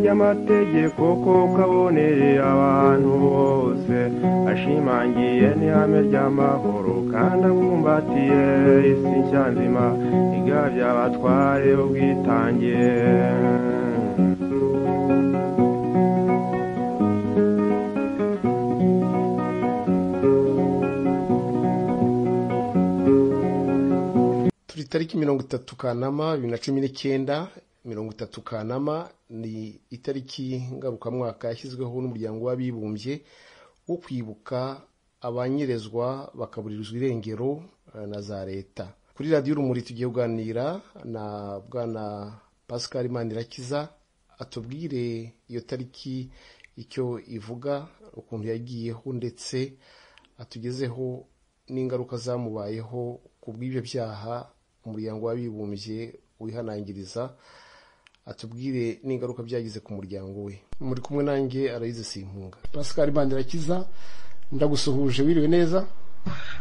amategeko ko kabonere abantu bose ashimangiye n'ihame ry'amahoro kandi abumbatiye isi nshya nzima igabye abatware ubwitange turi itariki mirongo itatu kanama bibiri na cumi n'icyenda mirongo itatu kanama ni itariki ngarukamwaka yashyizweho n'umuryango w'abibumbye wo kwibuka abanyerezwa bakaburirwa irengero eh, na za leta kuri radiyo urumuri tugiye kuganira na bwana pascal manirakiza atubwire iyo tariki icyo ivuga ukuntu yagiyeho ndetse atugezeho n'ingaruka zamubayeho ku bw'ibyo byaha umuryango w'abibumbye wihanangiriza atubwire n'ingaruka byagize ku muryango we muri kumwe nanjye arayize simpunga pascal bandirakiza ndagusuhuje wiriwe neza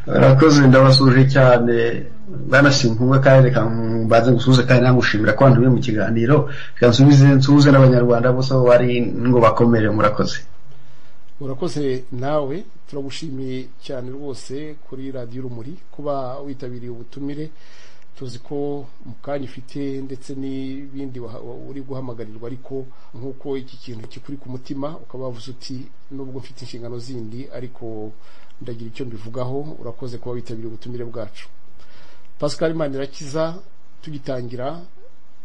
barakoze ndabasuje cyane banasimpumwe kandi reka mbanze gusuhuze kandi namushimira ko bari mu kiganiro reka nsubize nsuhuze n'abanyarwanda bose aho bari ngo bakomere murakoze urakoze nawe turagushimiye cyane rwose kuri radiyo urumuri kuba witabiriye ubutumire tuzi ko mu kanya ufite ndetse n'ibindi waha- wa- uri guhamagarirwa ariko nk'uko iki kintu kikuri ku mutima ukaba wavuze uti nubwo mfite inshingano zindi ariko ndagira icyo mbivugaho urakoze kuba witabiriye ubutumire bwacu pascal manirakiza tugitangira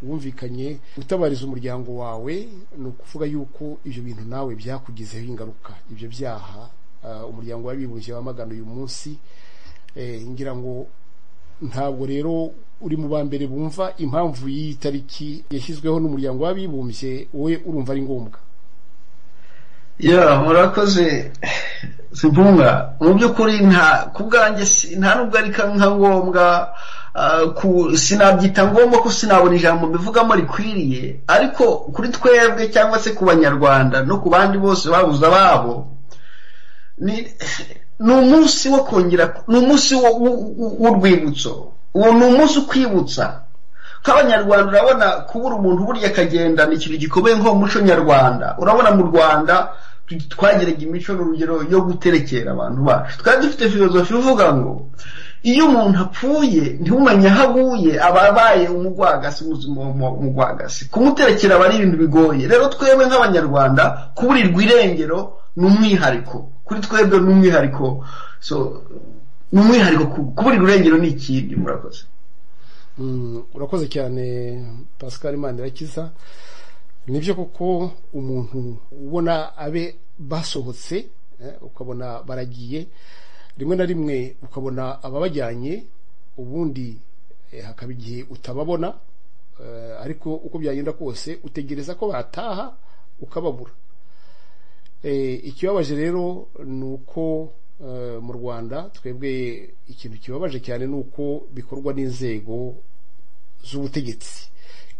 wumvikanye utabariza umuryango wawe ni ukuvuga yuko ibyo bintu nawe byakugizeho ingaruka ibyo byaha ah, umuryango w'abibumbye wamagana uyu munsi Eh, ngira ngo ntabwo rero uri mu ba mbere bumva impamvu y'iyi tariki yashyizweho n'umuryango w'abibumbye wowe urumva ari ngombwa ya murakoze simpunga mu by'ukuri nta ku bwanjye si- nta nubwo ari ka- nka ngombwa ah, ku sinabyita ngombwa ko sinabona ijambo mbivugamo rikwiriye ariko kuri twebwe cyangwa se ku banyarwanda no ku bandi bose babuze ababo ni ni umunsi wo kongera ni umunsi wo- wo- wo- w'urwibutso uwo ni umunsi ukwibutsa nk'abanyarwanda urabona kubura umuntu burya akagenda ni ikintu gikomeye nko mu muco nyarwanda urabona mu rwanda tu- twagiraga imico n'urugero yo guterekera abantu bacu twari dufite filozofi ivuga ngo iyo umuntu apfuye ntiwumenye aho aguye aba abaye umugwagasi ubuzima mu- umugwagasi kumuterekera aba ari ibintu bigoye rero twebwe nk'abanyarwanda kuburirwa irengero ni umwihariko kuri twebwe ni umwihariko so ni umwihariko ku- kuburirwa irengero ni ikindi murakoze Mm, urakoze cyane pascal manirakiza nibyo koko umuntu ubona abe basohotse eh, ukabona baragiye rimwe na rimwe ukabona ababajyanye ubundi eh, hakaba igihe utababona eh, ariko uko byagenda kose utegereza ko bataha ukababura Eh, ikibabaje rero ni uko eh, mu rwanda twebwe ikintu kibabaje cyane ni uko bikorwa n'inzego z'ubutegetsi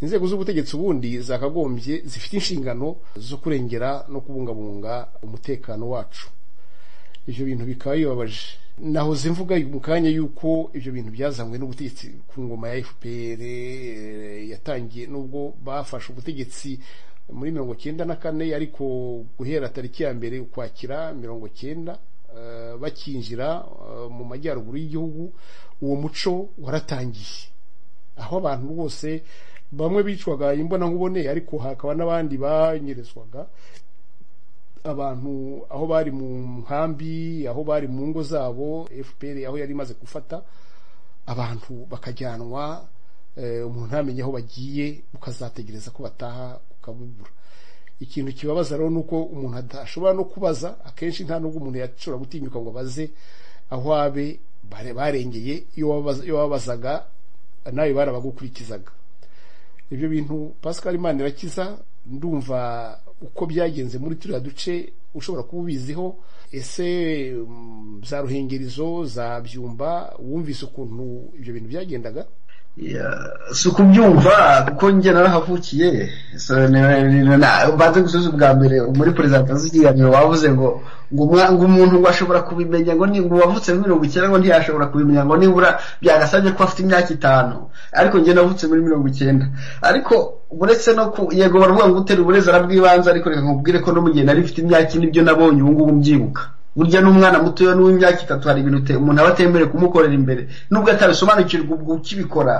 inzego z'ubutegetsi ubundi zakagombye zifite inshingano zo kurengera no kubungabunga umutekano wacu ibyo bintu bikaba bibabaje nahoze mvuga mu kanya y'uko ibyo bintu byazanywe n'ubutegetsi ku ngoma ya fpr eh, yatangiye n'ubwo bafashe ubutegetsi muri mirongo cyenda na kane ariko guhera tariki ya mbere ukwakira mirongo cyenda eh, bakinjira eh, mu majyaruguru y'igihugu uwo muco waratangiye aho abantu bose bamwe bicwaga imbona nkubone ariko hakaba n'abandi banyerezwaga abantu aho bari mu nkambi aho bari mu ngo zabo fpr aho yari imaze gufata abantu bakajyanwa eh, umuntu ntamenye aho bagiye ukazategereza ko bataha ukabubura ikintu kibabaza rero ni uko umuntu adashobora no kubaza akenshi nta nubwo umuntu yashobora gutinyuka ngo abaze aho abe bare- barengeye iyo wabaza- iyo wababazaga nawe barabagukurikizaga ibyo bintu pascal imana irakiza ndumva uko byagenze muri turiya duce ushobora kuba ubiziho ese mm, za ruhengerizo za byumba wumvise ukuntu ibyo bintu byagendaga Ya, si ukubyumva kuko njye narahavukiye So, ni- ni- ni- na- mbanze gusubiza ubwa mbere muri perezidantasi y'ikiganiro wavuze ngo ngo umwa- ngo umuntu ngo ashobora kubimenya ngo ni ngo wavutse muri mirongo icyenda ngo ntiyashobora kubimenya ngo nibura byagasabye ko afite imyaka itanu ariko njye navutse muri mirongo icyenda ariko uretse no ku yego baravuga ngo utere uburezi arabwibanze ariko reka nkubwire ko no mu gihe nari mfite imyaka ine ibyo nabonye ubu ngubu mbyibuka burya n'umwana mutoya n'uw'imyaka itatu hari ibintu ute- umuntu aba atemerewe kumukorera imbere nubwo atabisobanukirwa ubwo ukibikora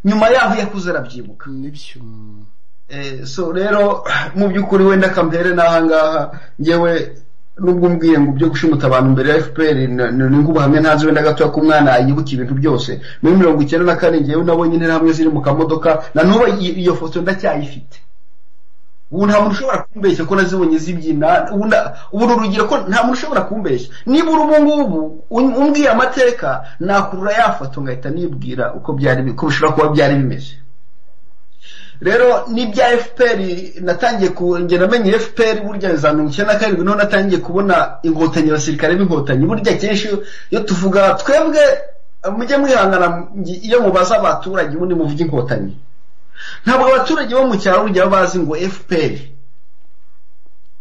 nyuma yaho iyo akuze arabyibuka nibyo mm. Eh, so rero mu by'ukuri wenda kampere n'ahangaha ngewe nubwo umbwiye ngo byo gushimuta abantu mbere ya fpr ni- ni ni nk'ubuhamya ntazi wenda gatoya ko umwana yibuka ibintu byose muri mirongo icyenda na kane ngewe nabonye interahamwe ziri mu kamodoka na n'ubu iyi- iyo foto ndacyayifite ubu nta muntu ushobora kumbeshya ko nazibonye zibyina ubu nda- ubu ni urugero ko nta muntu ushobora kumbeshya niba uri ubu ngubu un- umbwiye amateka nakurura ya foto ngahita nibwira uko byari bi- ko bishobora kuba byari bimeze rero n'ibya fpr natangiye kugenda amenye fpr burya za mirongo icyenda na karindwi niho natangiye kubona inkotanyi abasirikare b'inkotanyi burya kenshi iyo tuvuga twebwe mujye mwihangana iyo mubaza abaturage ubundi muvuga inkotanyi ntabwo abaturage bo mu cyaro burya baba bazi ngo fpr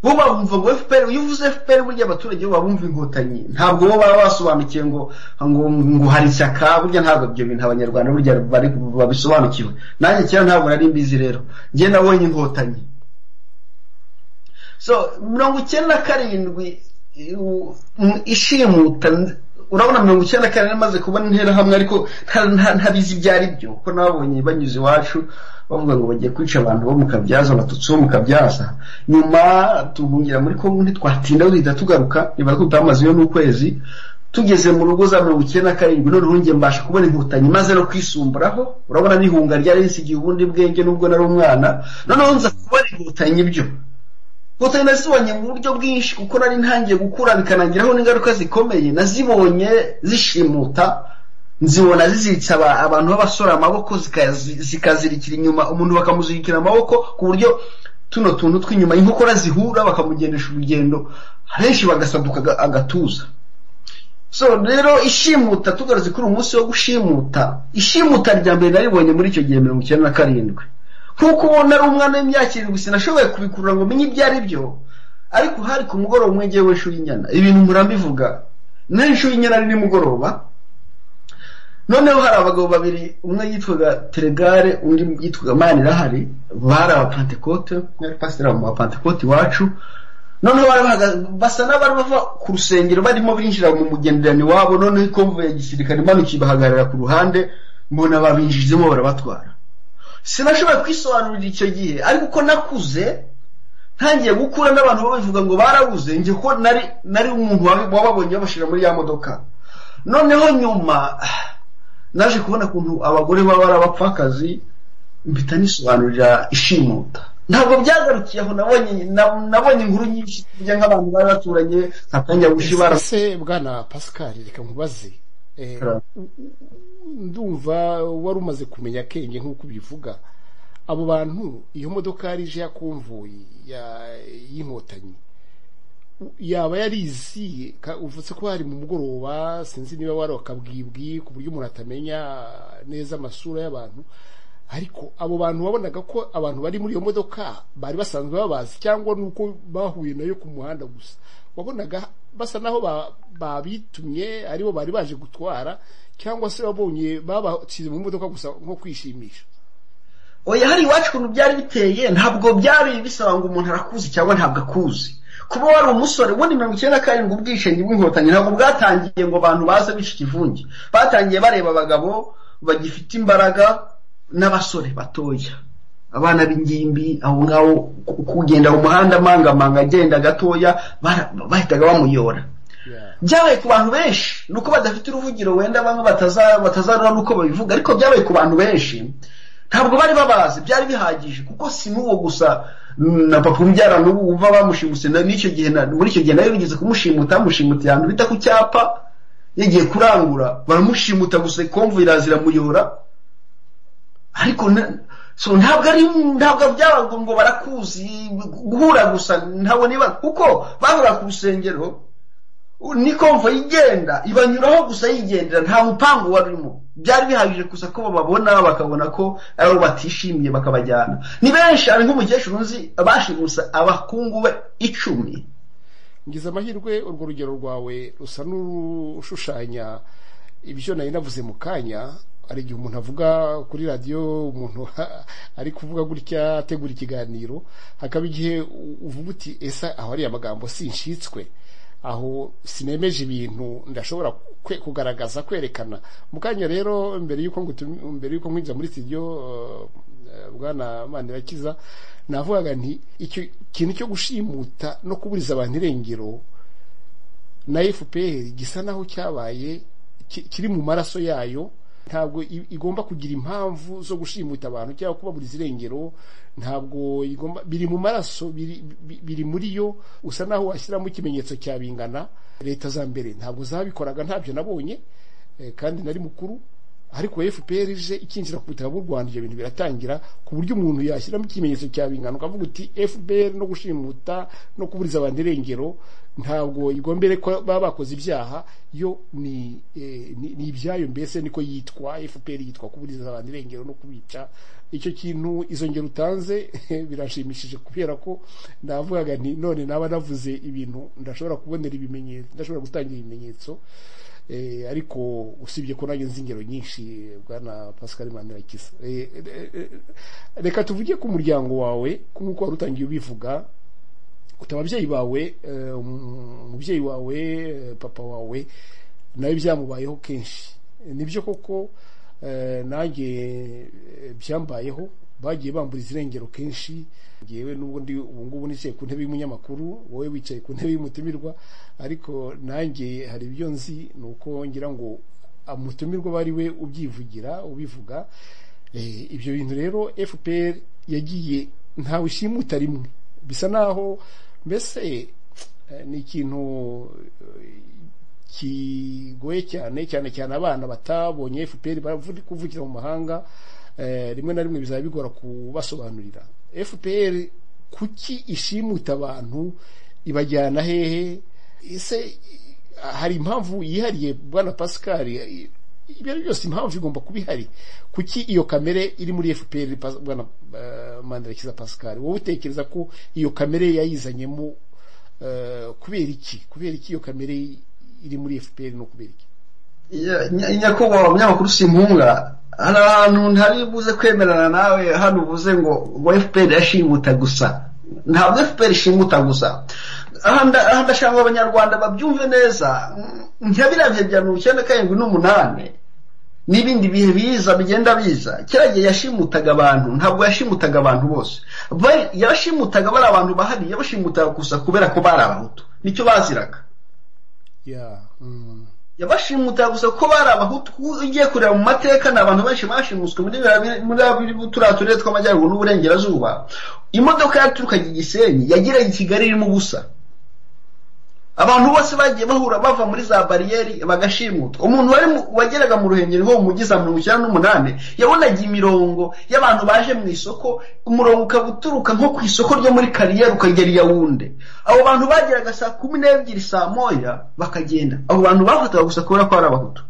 bo bumva ngo fpr iyo uvuze fpr burya abaturage bo baba bumva inkotanyi ntabwo bo baba basobanukiwe ngo ngo ngo hari ishyaka burya ntabwo ibyo bintu abanyarwanda burya bari babisobanukiwe nanjye kera ntabwo nari mbizi rero njye nabonye inkotanyi so mirongo icyenda na karindwi u- m- ishimuta urabona mirongo icyenda na karindwi maze kubona interahamwe ariko nta- nta- ntabizi ibyo ari byo kuko nabonye banyuze iwacu bavuga ngo bagiye kwica abantu bo mu kabyaza abatutsi bo mu kabyaza nyuma duhungira muri kongo ntitwatinda duhita tugaruka nibara ko tutamazeyo n'ukwezi tugeze mu rugo za mirongo icyenda na karindwi noneho njye mbasha kubona inkotanyi maze no kwisumburaho urabona n'ihunga ryari risigiye ubundi bwenge nubwo nari umwana noneho nza kubona inkotanyi byo inkotanyi nazibonye mu buryo bwinshi kuko nari ntangiye gukura bikanagiraho n'ingaruka zikomeye nazibonye zishimuta nzibona ziziritse aba- abantu b'abasore amaboko zikazi- zikazirikira inyuma umuntu bakamuzirikira amaboko ku buryo tuno tuntu tw'inyuma inkokora zihura bakamugendesha urugendo henshi bagasaduka aga- agatuza so rero ishimuta tugarutse kuri uyu munsi wo gushimuta ishimuta rya mbere naribonye muri icyo gihe mirongo icyenda na karindwi nk'uko ubona ari umwana w'imyaka irindwi sinashoboye kubikurura ngo menye ibyo ari byo ariko hari ku mugoroba umwe ngewe w'ishuri nyana ibintu murambivuga naho ishuri nyana ari nimugoroba noneho hari abagabo babiri umwe yitwaga teregare undi yitwaga manirahari bari abapantekote umwe ari pasiteri mu bapantekote iwacu noneho bari bahagaze basa n'abari bava ku rusengero barimo binjira mu mugenderano wabo noneho ikomvu ya gisirikare imanukiye ibahagarara ku ruhande mbona babinjijemo barabatwara sinashoboye kwisobanurira icyo gihe ariko uko nakuze ntangiye gukura n'abantu babivuga ngo barabuze njye ko nari nari umuntu wabi- wababonye babashyira muri ya modoka noneho nyuma naje kubona ukuntu abagore baba ari abapfakazi mpita nisobanurira ishimuta ntabwo byagarukiye aho nabonye na- nabonye inkuru nyinshi tujya nk'abantu bari baturanye nka kanyabushi bara ese bwana pascal reka nkubaze eh, Claro. u- u- ndumva wari umaze kumenya akenge nk'uko ubivuga abo bantu iyo modoka yari ije ya konvoyi ya- y'inkotanyi u- yaba yarizi ka- uvuze ko hari mu mugoroba sinzi niba wari akabwibwi ku buryo umuntu atamenya neza amasura y'abantu ariko abo bantu wabonaga ko abantu bari muri iyo modoka bari basanzwe babazi cyangwa nuko bahuye nayo ku muhanda gusa wabonaga basa naho ba- babitumye aribo bari baje gutwara cyangwa se wabonye babashyize mu modoka gusa nko kwishimisha oya hari iwacu ukuntu byari biteye ntabwo byari bisaba ngo umuntu arakuzi cyangwa ntabwo akuzi kuba wari umusore ubundi mirongo icyenda na karindwi ubwishingi bw'inkotanyi ntabwo bwatangiye ngo abantu baze bica ikivunge batangiye bareba abagabo bagifite imbaraga n'abasore batoya abana b'ingimbi aho ngaho ku- kugenda mu muhanda mangamanga agenda gatoya bara- bahitaga bamuyora Yeah. byabaye ku bantu benshi ni uko badafite uruvugiro wenda bamwe bataza- batazarura n'uko babivuga ariko byabaye ku bantu benshi ntabwo bari babazi byari bihagije kuko si n'uwo gusa mm, na papa umbyara n'ubu uva bamushimuse na- n'icyo gihe na- muri icyo gihe nawe bigeze kumushimutira amushimutse ahantu bita ku cyapa yagiye kurangura baramushimuta gusa ikomvu irazira muyora ariko na- so ntabwo ari ntabwo byaba ngo- ngo barakuzi guhura gusa ntabwo niba kuko bahura ku rusengero ni konvoyi igenda ibanyuraho gusa yigendera nta mupangu wari urimo byari bihagije gusa ko bababona bakabona ko ari abo batishimiye bakabajyana ni benshi hari nk'umukecuru nzi bashimusa abakungu be icumi ngize amahirwe urwo rugero rwawe rusa n'urushushanya ibyo nari navuze mu kanya hari igihe umuntu avuga kuri radiyo umuntu ari kuvuga gutya ategura ikiganiro hakaba igihe uvuga uti ese aho ariya magambo sinshitswe aho sinemeje ibintu ndashobora kugaragaza kwerekana mu kanya rero mbere y'uko mbere y'uko nkwinjira muri studio bwana manirakiza navugaga nti icyo kintu cyo gushimuta no kuburiza abantu irengero na fpr gisa naho cyabaye kiri mu maraso yayo ntabwo igomba kugira impamvu zo gushimuta abantu cyangwa kubaburiza irengero ntabwo igomba biri mu maraso biri muri yo usa naho washyiramo ikimenyetso cya bingana leta za mbere ntabwo zabikoraga ntabyo nabonye kandi nari mukuru ariko fpr ije ikinjira ku butaka bw'u rwanda ibyo bintu biratangira ku buryo umuntu yashyiramo ikimenyetso cya bingana ukavuga uti fpr no gushimuta no kuburiza abantu irengero ntabwo igombere ko baba bakoze ibyaha yo ni ibyayo mbese niko yitwa fpr yitwa kuburiza abantu irengero no kubica icyo kintu izo ngero utanze birashimishije kubera ko navugaga nti none naba navuze ibintu ndashobora kubonera ibimenyetso ndashobora gutangira ibimenyetso ariko usibye ko nanjye nzi ingero nyinshi bwana pascal mandirakiza reka tuvuge ku muryango wawe nk'uko wari utangiye ubivuga kuta ababyeyi bawe umubyeyi wawe papa wawe nawe byamubayeho kenshi nibyo koko nanjye byambayeho bagiye bamburiza irengero kenshi ngewe n'ubwo ndi ubu ngubu nicaye ku ntebe y'umunyamakuru wowe wicaye ku ntebe y'umutumirwa ariko nanjye hari ibyo nzi ni uko ngira ngo umutumirwa aba ari we ubyivugira ubivuga ibyo bintu rero fpr yagiye ntawe ishimuta rimwe bisa naho mbese ni ikintu kigoye cyane cyane cyane abana batabonye fpr kuvugira mu mahanga rimwe na rimwe bizaba bigora kubasobanurira fpr kuki ishimuta abantu ibajyana hehe ese hari impamvu yihariye bwana pascal ibyo ari byose impamvu igomba kuba ihari kuki iyo kamere iri muri fpr bwana mandarakiza pascal wowe utekereza ko iyo kamere yayizanyemo kubera iki kubera iki iyo kamere iri muri fpr no kubera iki nyakubahwa umunyamakuru simpunga hari ahantu ntari buze kwemerana nawe hano uvuze ngo ngo fpr yashimuta gusa ntabwo fpr ishimuta gusa aha ndashaka abanyarwanda babyumve neza nka biriya bya mirongo icyenda karindwi n'umunani n'ibindi bihe biza bigenda biza kera gihe yashimutaga abantu ntabwo yashimutaga abantu bose yashimutaga bari abantu bahari yabashimutaga gusa kubera ko bari abahutu nicyo baziraga yabashimutaga gusa ko bari abahutu ugiye kureba mu mateka ni abantu benshi bashimuswe muri turiya turere tw'amajyaruguru n'uburengerazuba imodoka yaturukaga igisenyi yagiraga i kigali irimo ubusa abantu bose bagiye bahura bava muri za bariyeri bagashimutwa umuntu wari wageraga mu ruhengeri ho umugiza mirongo icyenda n'umunani yabonaga imirongo y'abantu baje mu isoko umurongo ukaba uturuka nko ku isoko ryo muri kariyeri ukagera i yawunde abo bantu bageraga saa kumi n'ebyiri saa moya bakagenda abo bantu bafataga gusa kubera ko ari abahutu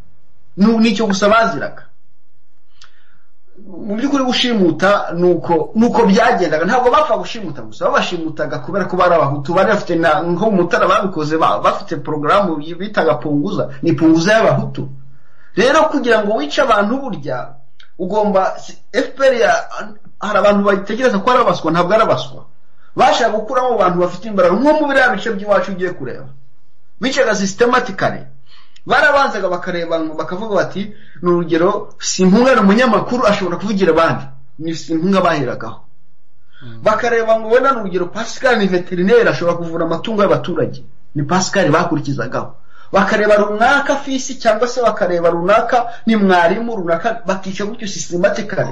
nicyo gusa baziraga mu by'ukuri gushimuta ni uko byagendaga ntabwo bapfa gushimuta gusa babashimutaga kubera ko bari abahutu bari bafite nko mu mutara babikoze bafite porogaramu bitaga punguza ni punguza y'abahutu rero kugira ngo wice abantu burya ugomba fpr hari abantu batekereza ko ari abaswa ntabwo ari abaswa bashaka gukuramo abantu bafite imbaraga nko mu biriya bice by'iwacu ugiye kureba bicaga systematically barabanzaga bakareba bakavuga bati ni urugero simpunga ni umunyamakuru ashobora kuvugira abandi ni simpunga baheragaho bakareba ngo wenda ni urugero pascal ni veterineri ashobora kuvura amatungo y'abaturage ni pascal bakurikizagaho bakareba runaka fisi cyangwa se bakareba runaka ni mwarimu runaka bakica gutyo systematically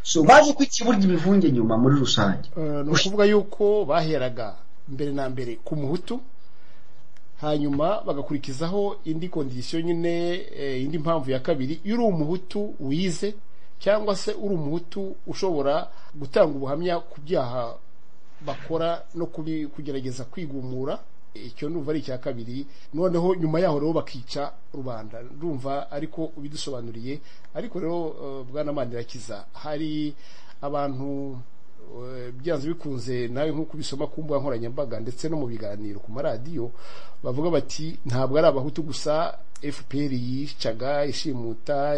so baje kukiburya imivunge nyuma muri rusange ni ukuvuga yuko baheraga mbere na mbere ku muhutu hanyuma bagakurikizaho indi kondisiyo nyine indi mpamvu ya kabiri iyo uri umuhutu wize cyangwa se uri umuhutu ushobora gutanga ubuhamya ku byaha bakora no kugerageza kwigumura icyo numva ari icya kabiri noneho nyuma yaho rero bakica rubanda ndumva ariko ubidusobanuriye ariko rero bwana mandirakiza hari abantu byanze bikunze nawe nk'uko ubisoma ku mbuga nkoranyambaga ndetse no mu biganiro ku maradiyo bavuga bati ntabwo ari abahutu gusa fpr yicaga ishimuta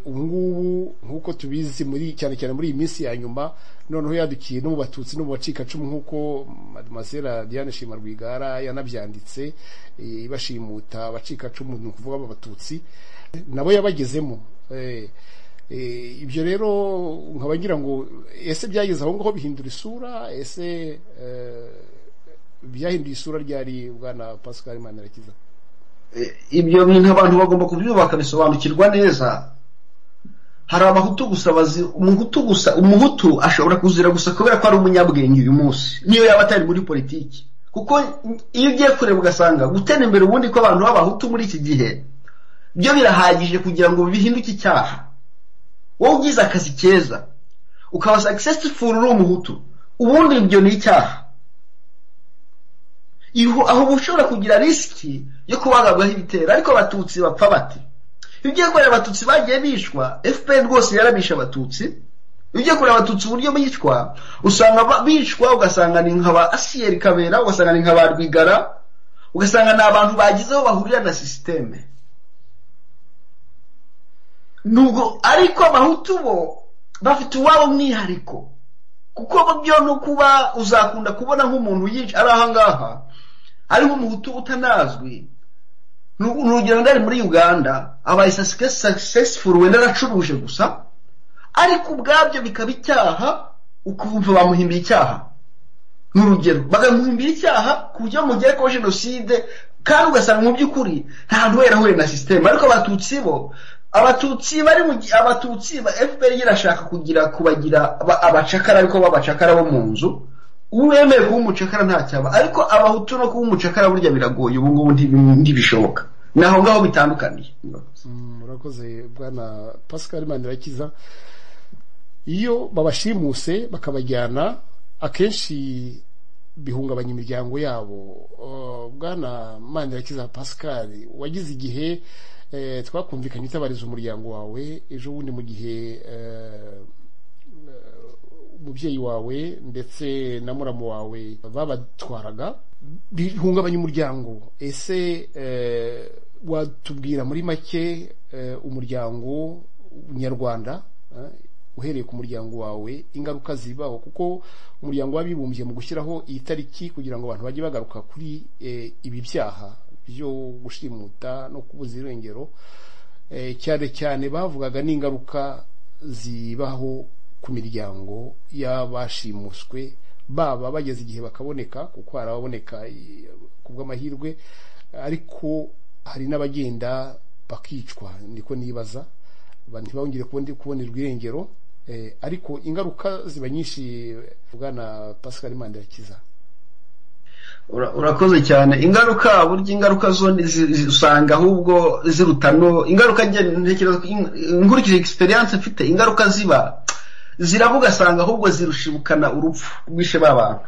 ubungubu nk'uko tubizi muri cyane cyane muri iyi minsi ya nyuma noneho yadukiye no mu batutsi no mu bacikacumu nk'uko mademoiselle diane shima rwigara yanabyanditse ibashimuta abacikacumu ni ukuvuga abatutsi nabo yabagezemo ibyo rero nkaba ngira ngo ese byageze aho ngaho bihindura isura ese byahinduye isura ryari bwana pascal manirakiza ibyo bintu abantu bagomba kubyubaka bisobanukirwa neza hari abahutu gusa bazi umuhutu gusa umuhutu ashobora kuzira gusa kubera ko ari umunyabwenge uyu munsi niyo yaba atari muri politiki kuko iyo ugiye kureba ugasanga gutera imbere ubundi ko abantu b'abahutu muri iki gihe byo birahagije kugira ngo bihinduke icyaha wowe ugize akazi keza ukaba successful uri umuhutu ubundi ibyo ni icyaha aho uba ushobora kugira risiki yo kubagabwaho ibitero ariko abatutsi bapfa bati iyo ugiye kureba abatutsi bagiye bishwa fpr rwose yarabisha abatutsi iyo ugiye kureba abatutsi uburyo bicwa usanga bicwa ugasanga ni nka ba asiyeri kabera ugasanga ni nka ba rwigara ugasanga ni abantu bagize aho bahurira na sisiteme nubwo ariko abahutu bo bafite uwabo mwihariko kuko byo no kuba uzakunda kubona nk'umuntu yica ari ahangaha ari nk'umuhutu utanazwi ni urugero ndari muri uganda abaye successful wenda aracuruje gusa ariko ubwabyo bikaba icyaha ukumva bamuhimbira icyaha ni urugero bakamuhimbira icyaha ku buryo mugere ko jenoside kandi ugasanga mu by'ukuri nta wera ahuye na sisiteme ariko abatutsi bo abatutsi bari mu abatutsi ba fpr irashaka kugira kubagira abacakara ariko b'abacakara bo mu nzu uwemeye kuba umucakara ntacyaba ariko abahutu no kuba umucakara burya biragoye ubu ngubu ntibishoboka ni aho ngaho bitandukaniye murakoze bwana pascal manirakiza iyo babashimuse bakabajyana akenshi bihungabanya imiryango yabo bwana manirakiza pascal wagize igihe twakumvikanye utabariza umuryango wawe ejo bundi mu gihe umubyeyi wawe ndetse na muramu wawe babatwaraga bihungabanya umuryango ese watubwira muri make umuryango nyarwanda uhereye ku muryango wawe ingaruka zibaho kuko umuryango wabibumbye mu gushyiraho iyi tariki kugira ngo abantu bajye bagaruka kuri ibi byaha byo gushimuta no kubuza irengero cyane cyane bavugaga n'ingaruka zibaho ku miryango y'abashimuswe baba bageze igihe bakaboneka kuko harababoneka ku bw'amahirwe ariko hari n'abagenda bakicwa niko nibaza ntibongere kubonerwa irengero ariko ingaruka ziba nyinshi bwana pascal mandirakiza urakoze cyane ingaruka burya ingaruka zo usanga ahubwo zirutano ingaruka ntekereza nkurikije egisperiyanse mfite ingaruka ziba ziraba ugasanga ahubwo zirushibukana urupfu rwishe ba bantu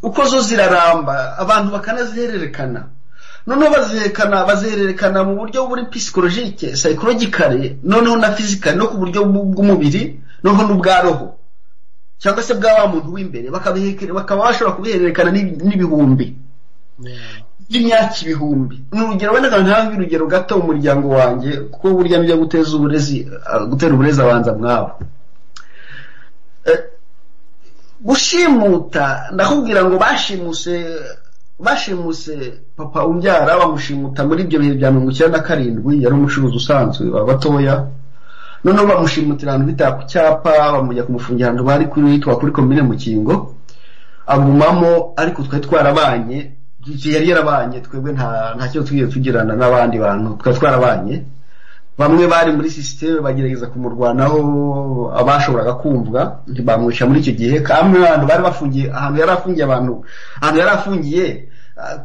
uko zo ziraramba abantu bakanazihererekana noneho baziherekana bazihererekana mu buryo buri pisikologike sayikorogikare noneho na fizikare no ku buryo bw'umubiri noneho n'ubwa roho cyangwa se bwa wa muntu w'imbere bakaba bashobora kubihererekana n'ibihumbi by'imyaka ibihumbi ni urugero wenda ntabwo urugero gato umuryango wanjye kuko burya nibyo guteza uburezi gutera uburezi abanza mwabo gushimuta ndakubwira ngo bashimuse bashimuse papa umbyara bamushimuta muri ibyo bihe bya mirongo icyenda na karindwi yari umucuruzi usanzwe wa batoya noneho bamushimutira ahantu bita ku cyapa bamujya kumufungira ahantu bari kuri hitwa kuri komine mukingo agumamo ariko twari twarabanye yari yarabanye twebwe nta kibazo twigeze tugirana n'abandi bantu twari twarabanye bamwe bari muri sisiteme bagerageza kumurwanaho abashoboraga kumvwa ntibamwica muri icyo gihe kamwe abantu bari bafungiye ahantu yari afungiye abantu ahantu yari afungiye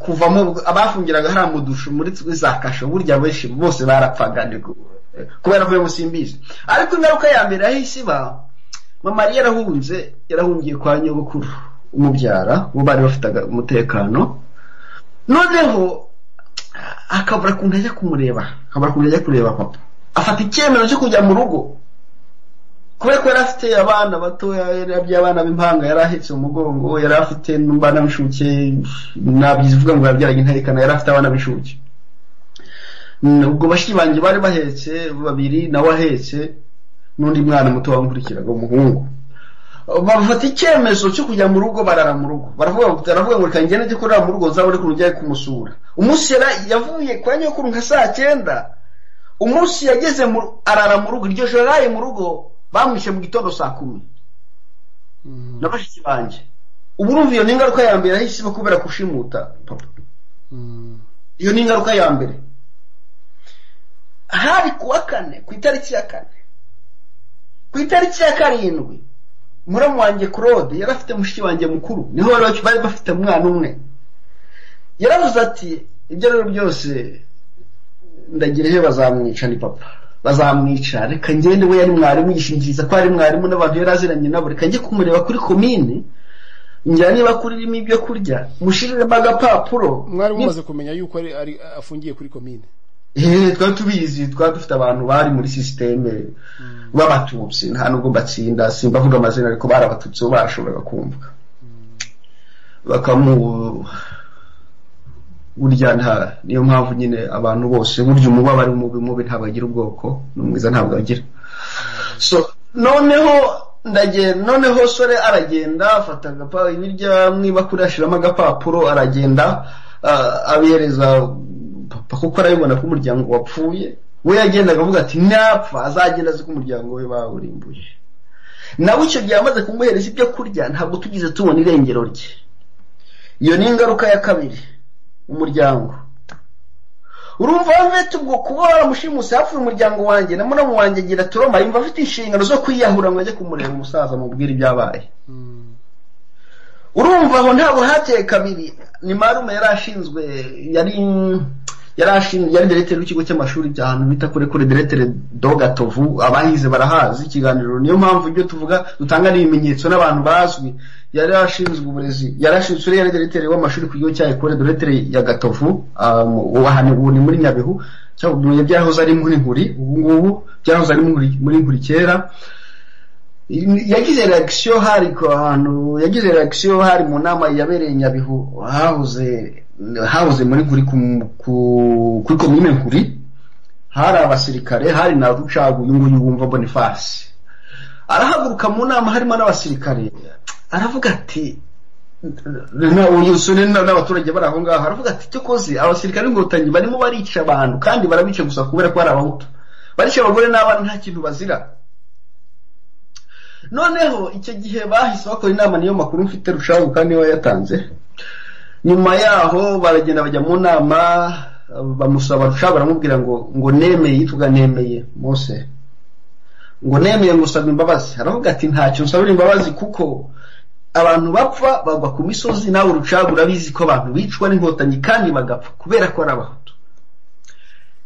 kuvamo abafungiraga hariya mu dushu muri za kasho burya benshi bose barapfaga kubera ko simbizi ariko ingaruka ya mbere yahise iba mama yari yarahunze yarahungiye kwa nyogokuru umubyara bo bari bafite umutekano noneho akabura ukuntu ajya kumureba akabura ukuntu ajya kureba papa afata icyemezo cyo kujya mu rugo kubera ko yari afite abana batoya by'abana b'impanga yari ahetse umugongo yari afite n'abana b'inshuke ntabyivuga ngo yabyaranye intarikana yari afite abana b'inshuke ubwo bashiki banjye bari bahetse babiri nawe ahetse n'undi mwana muto wamukurikiraga umuhungu bafata icyemezo cyo kujya mu rugo barara mu rugo baravuga ngo reka ngende njye kurara mu rugo nzabone ukuntu njya kumusura umunsi yavuye kwa nyokuru nka saa cyenda umunsi yageze arara mu rugo iryo joro yaraye mu rugo bamwishe mu gitondo saa kumi na bashiki banjye ubu urumva iyo ni ingaruka ya mbere ahise iba kubera gushimuta papa iyo ni ingaruka ya mbere hari kuwa kane ku itariki ya kane ku itariki ya karindwi muramu wanjye claude yari afite mushiki wanjye mukuru niho bari bafite umwana umwe yaravuze ati ibyo rero byose ndagira ejo bazamwica ni papa bazamwica reka ngende we yari mwarimu yishingiriza ko ari mwarimu n'abantu yari aziranye nabo reka njye kumureba kuri komini ngira niba kuri ririmo ibyo kurya mushiriremo agapapuro mwarimu umaze kumenya yuko ari afungiye kuri komine twari tubizi twari dufite abantu bari muri sisiteme b'abatutsi nta nubwo batsinda simbavuga amazina ariko bari abatutsi bo barashoboraga kumva bakamu burya nta niyo mpamvu nyine abantu bose burya umuba bari mubi mubi ntabwo agira ubwoko n'umwiza ntabwo agira so noneho ndagenda noneho sore aragenda afata agapapuro ibiryo niba kuri ashyiramo agapapuro aragenda abihereza papa kuko arabibona ko umuryango wapfuye we yagendaga avuga ati napfa azagenda azi ko umuryango we bawurimbuye nawe icyo gihe amaze kumuhereza ibyo kurya ntabwo tugize tubona irengero rye iyo ni ingaruka ya kabiri umuryango urumva bamwe ubwo kuba waramushimuse hapfuye umuryango wanjye na muramu wanjye agira turoma yumva afite inshingano zo kwiyahura ngo ajye kumureba umusaza mubwire ibyabaye urumva aho ntabwo hateye kabiri ni marume yari ashinzwe yari yari deretere w'ikigo cy'amashuri bya hantu bita kure kure deretere dogatovu abahize barahazi ikiganiro niyo mpamvu ibyo tuvuga dutanga n'ibimenyetso n'abantu bazwi yari ashinzwe uburezi yari ashinzwe uriya deretere w'amashuri ku kigo cya ekore deretere ya gatovu ubu ni muri nyabihu cyangwa byahoze ari muri nkuri ubu ngubu byahoze ari muri nkuri kera yagize reakisiyo hari ku hantu yagize reakisiyo hari mu nama yabereye nyabihu hahoze habuze muri kuri kuri komine nkuri hari abasirikare hari na rucagu uyu nguyu wumva boniface arahaguruka mu nama harimo n'abasirikare aravuga ati n'abaturage bari aho ngaho aravuga ati cyo koze abasirikare n'inkotanyi barimo barica abantu kandi barabica gusa kubera ko hari abahutu barica abagore n'abana nta kintu bazira noneho icyo gihe bahise bakora inama niyo makuru mfite rucagu kandi niyo yatanze nyuma yaho baragenda bajya mu nama bamusaba rusha baramubwira ngo ngo nemeye yitwaga nemeye mose ngo nemeye ngusaba imbabazi aravuga ati ntacyo nsabira imbabazi kuko abantu bapfa bagwa ku misozi nawe urucaga urabizi ko abantu bicwa n'inkotanyi kandi bagapfa kubera ko ari abahutu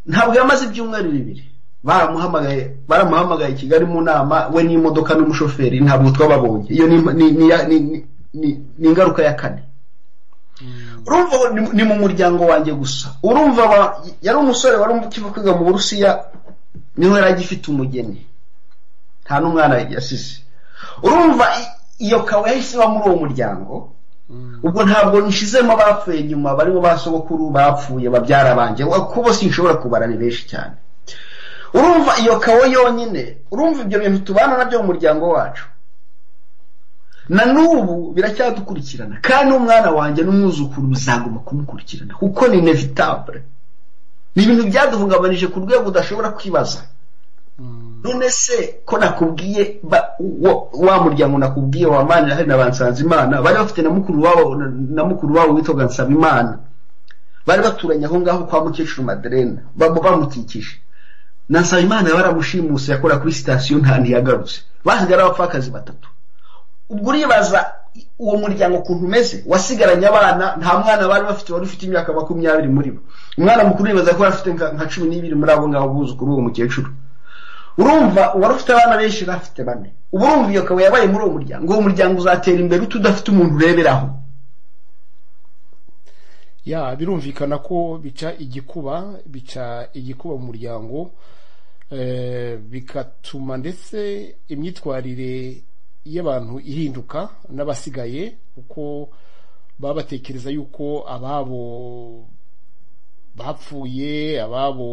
ntabwo yamaze ibyumweru bibiri baramuhamagaye baramuhamagaye kigali mu nama we n'imodoka n'umushoferi ntabwo twababonye iyo ni ingaruka ya kane urumva ni mu muryango wanjye gusa urumva yari umusore wari ukiva kwiga mu burusiya niho yari agifite umugeni nta n'umwana yasize urumva iyo kawe yahise iba muri uwo muryango ubwo ntabwo nshizemo abapfuye nyuma barimo basogokuru bapfuye babyara banjye kuko sinshobora kubara ni benshi cyane urumva iyo kawe yonyine urumva ibyo bintu tubana nabyo mu muryango wacu na n'ubu biracyadukurikirana kandi n'umwana wanjye n'umwuzukuru bizagomba kumukurikirana kuko ni inevitabure ni ibintu byaduhungabanije ku rwego udashobora kwibaza none se ko nakubwiye wa muryango nakubwiye wamanira hari na ba nsanzimana bari bafite na mukuru wabo witwaga nsabimana bari baturanye aho ngaho kwa mukecuru maderena bamukikije na nsabimana baramushimuse yakora kuri sitasiyo nta ntiyagarutse basigara abapfakazi batatu ubwo uribaza uwo muryango ukuntu umeze wasigaranye abana nta mwana bari bafite wari ufite imyaka makumyabiri muri bo umwana mukuru uribaza ko afite nka cumi n'ibiri muri abo ngabo buzukuru uwo mukecuru urumva uwari ufite abana benshi yari afite bane ubu urumva iyo kabuye yabaye muri uwo muryango uwo muryango uzatera imbere udafite umuntu ureberaho ya birumvikana ko bica igikuba bica igikuba mu muryango bigatuma ndetse imyitwarire y'abantu ihinduka n'abasigaye kuko baba batekereza yuko ababo bapfuye ababo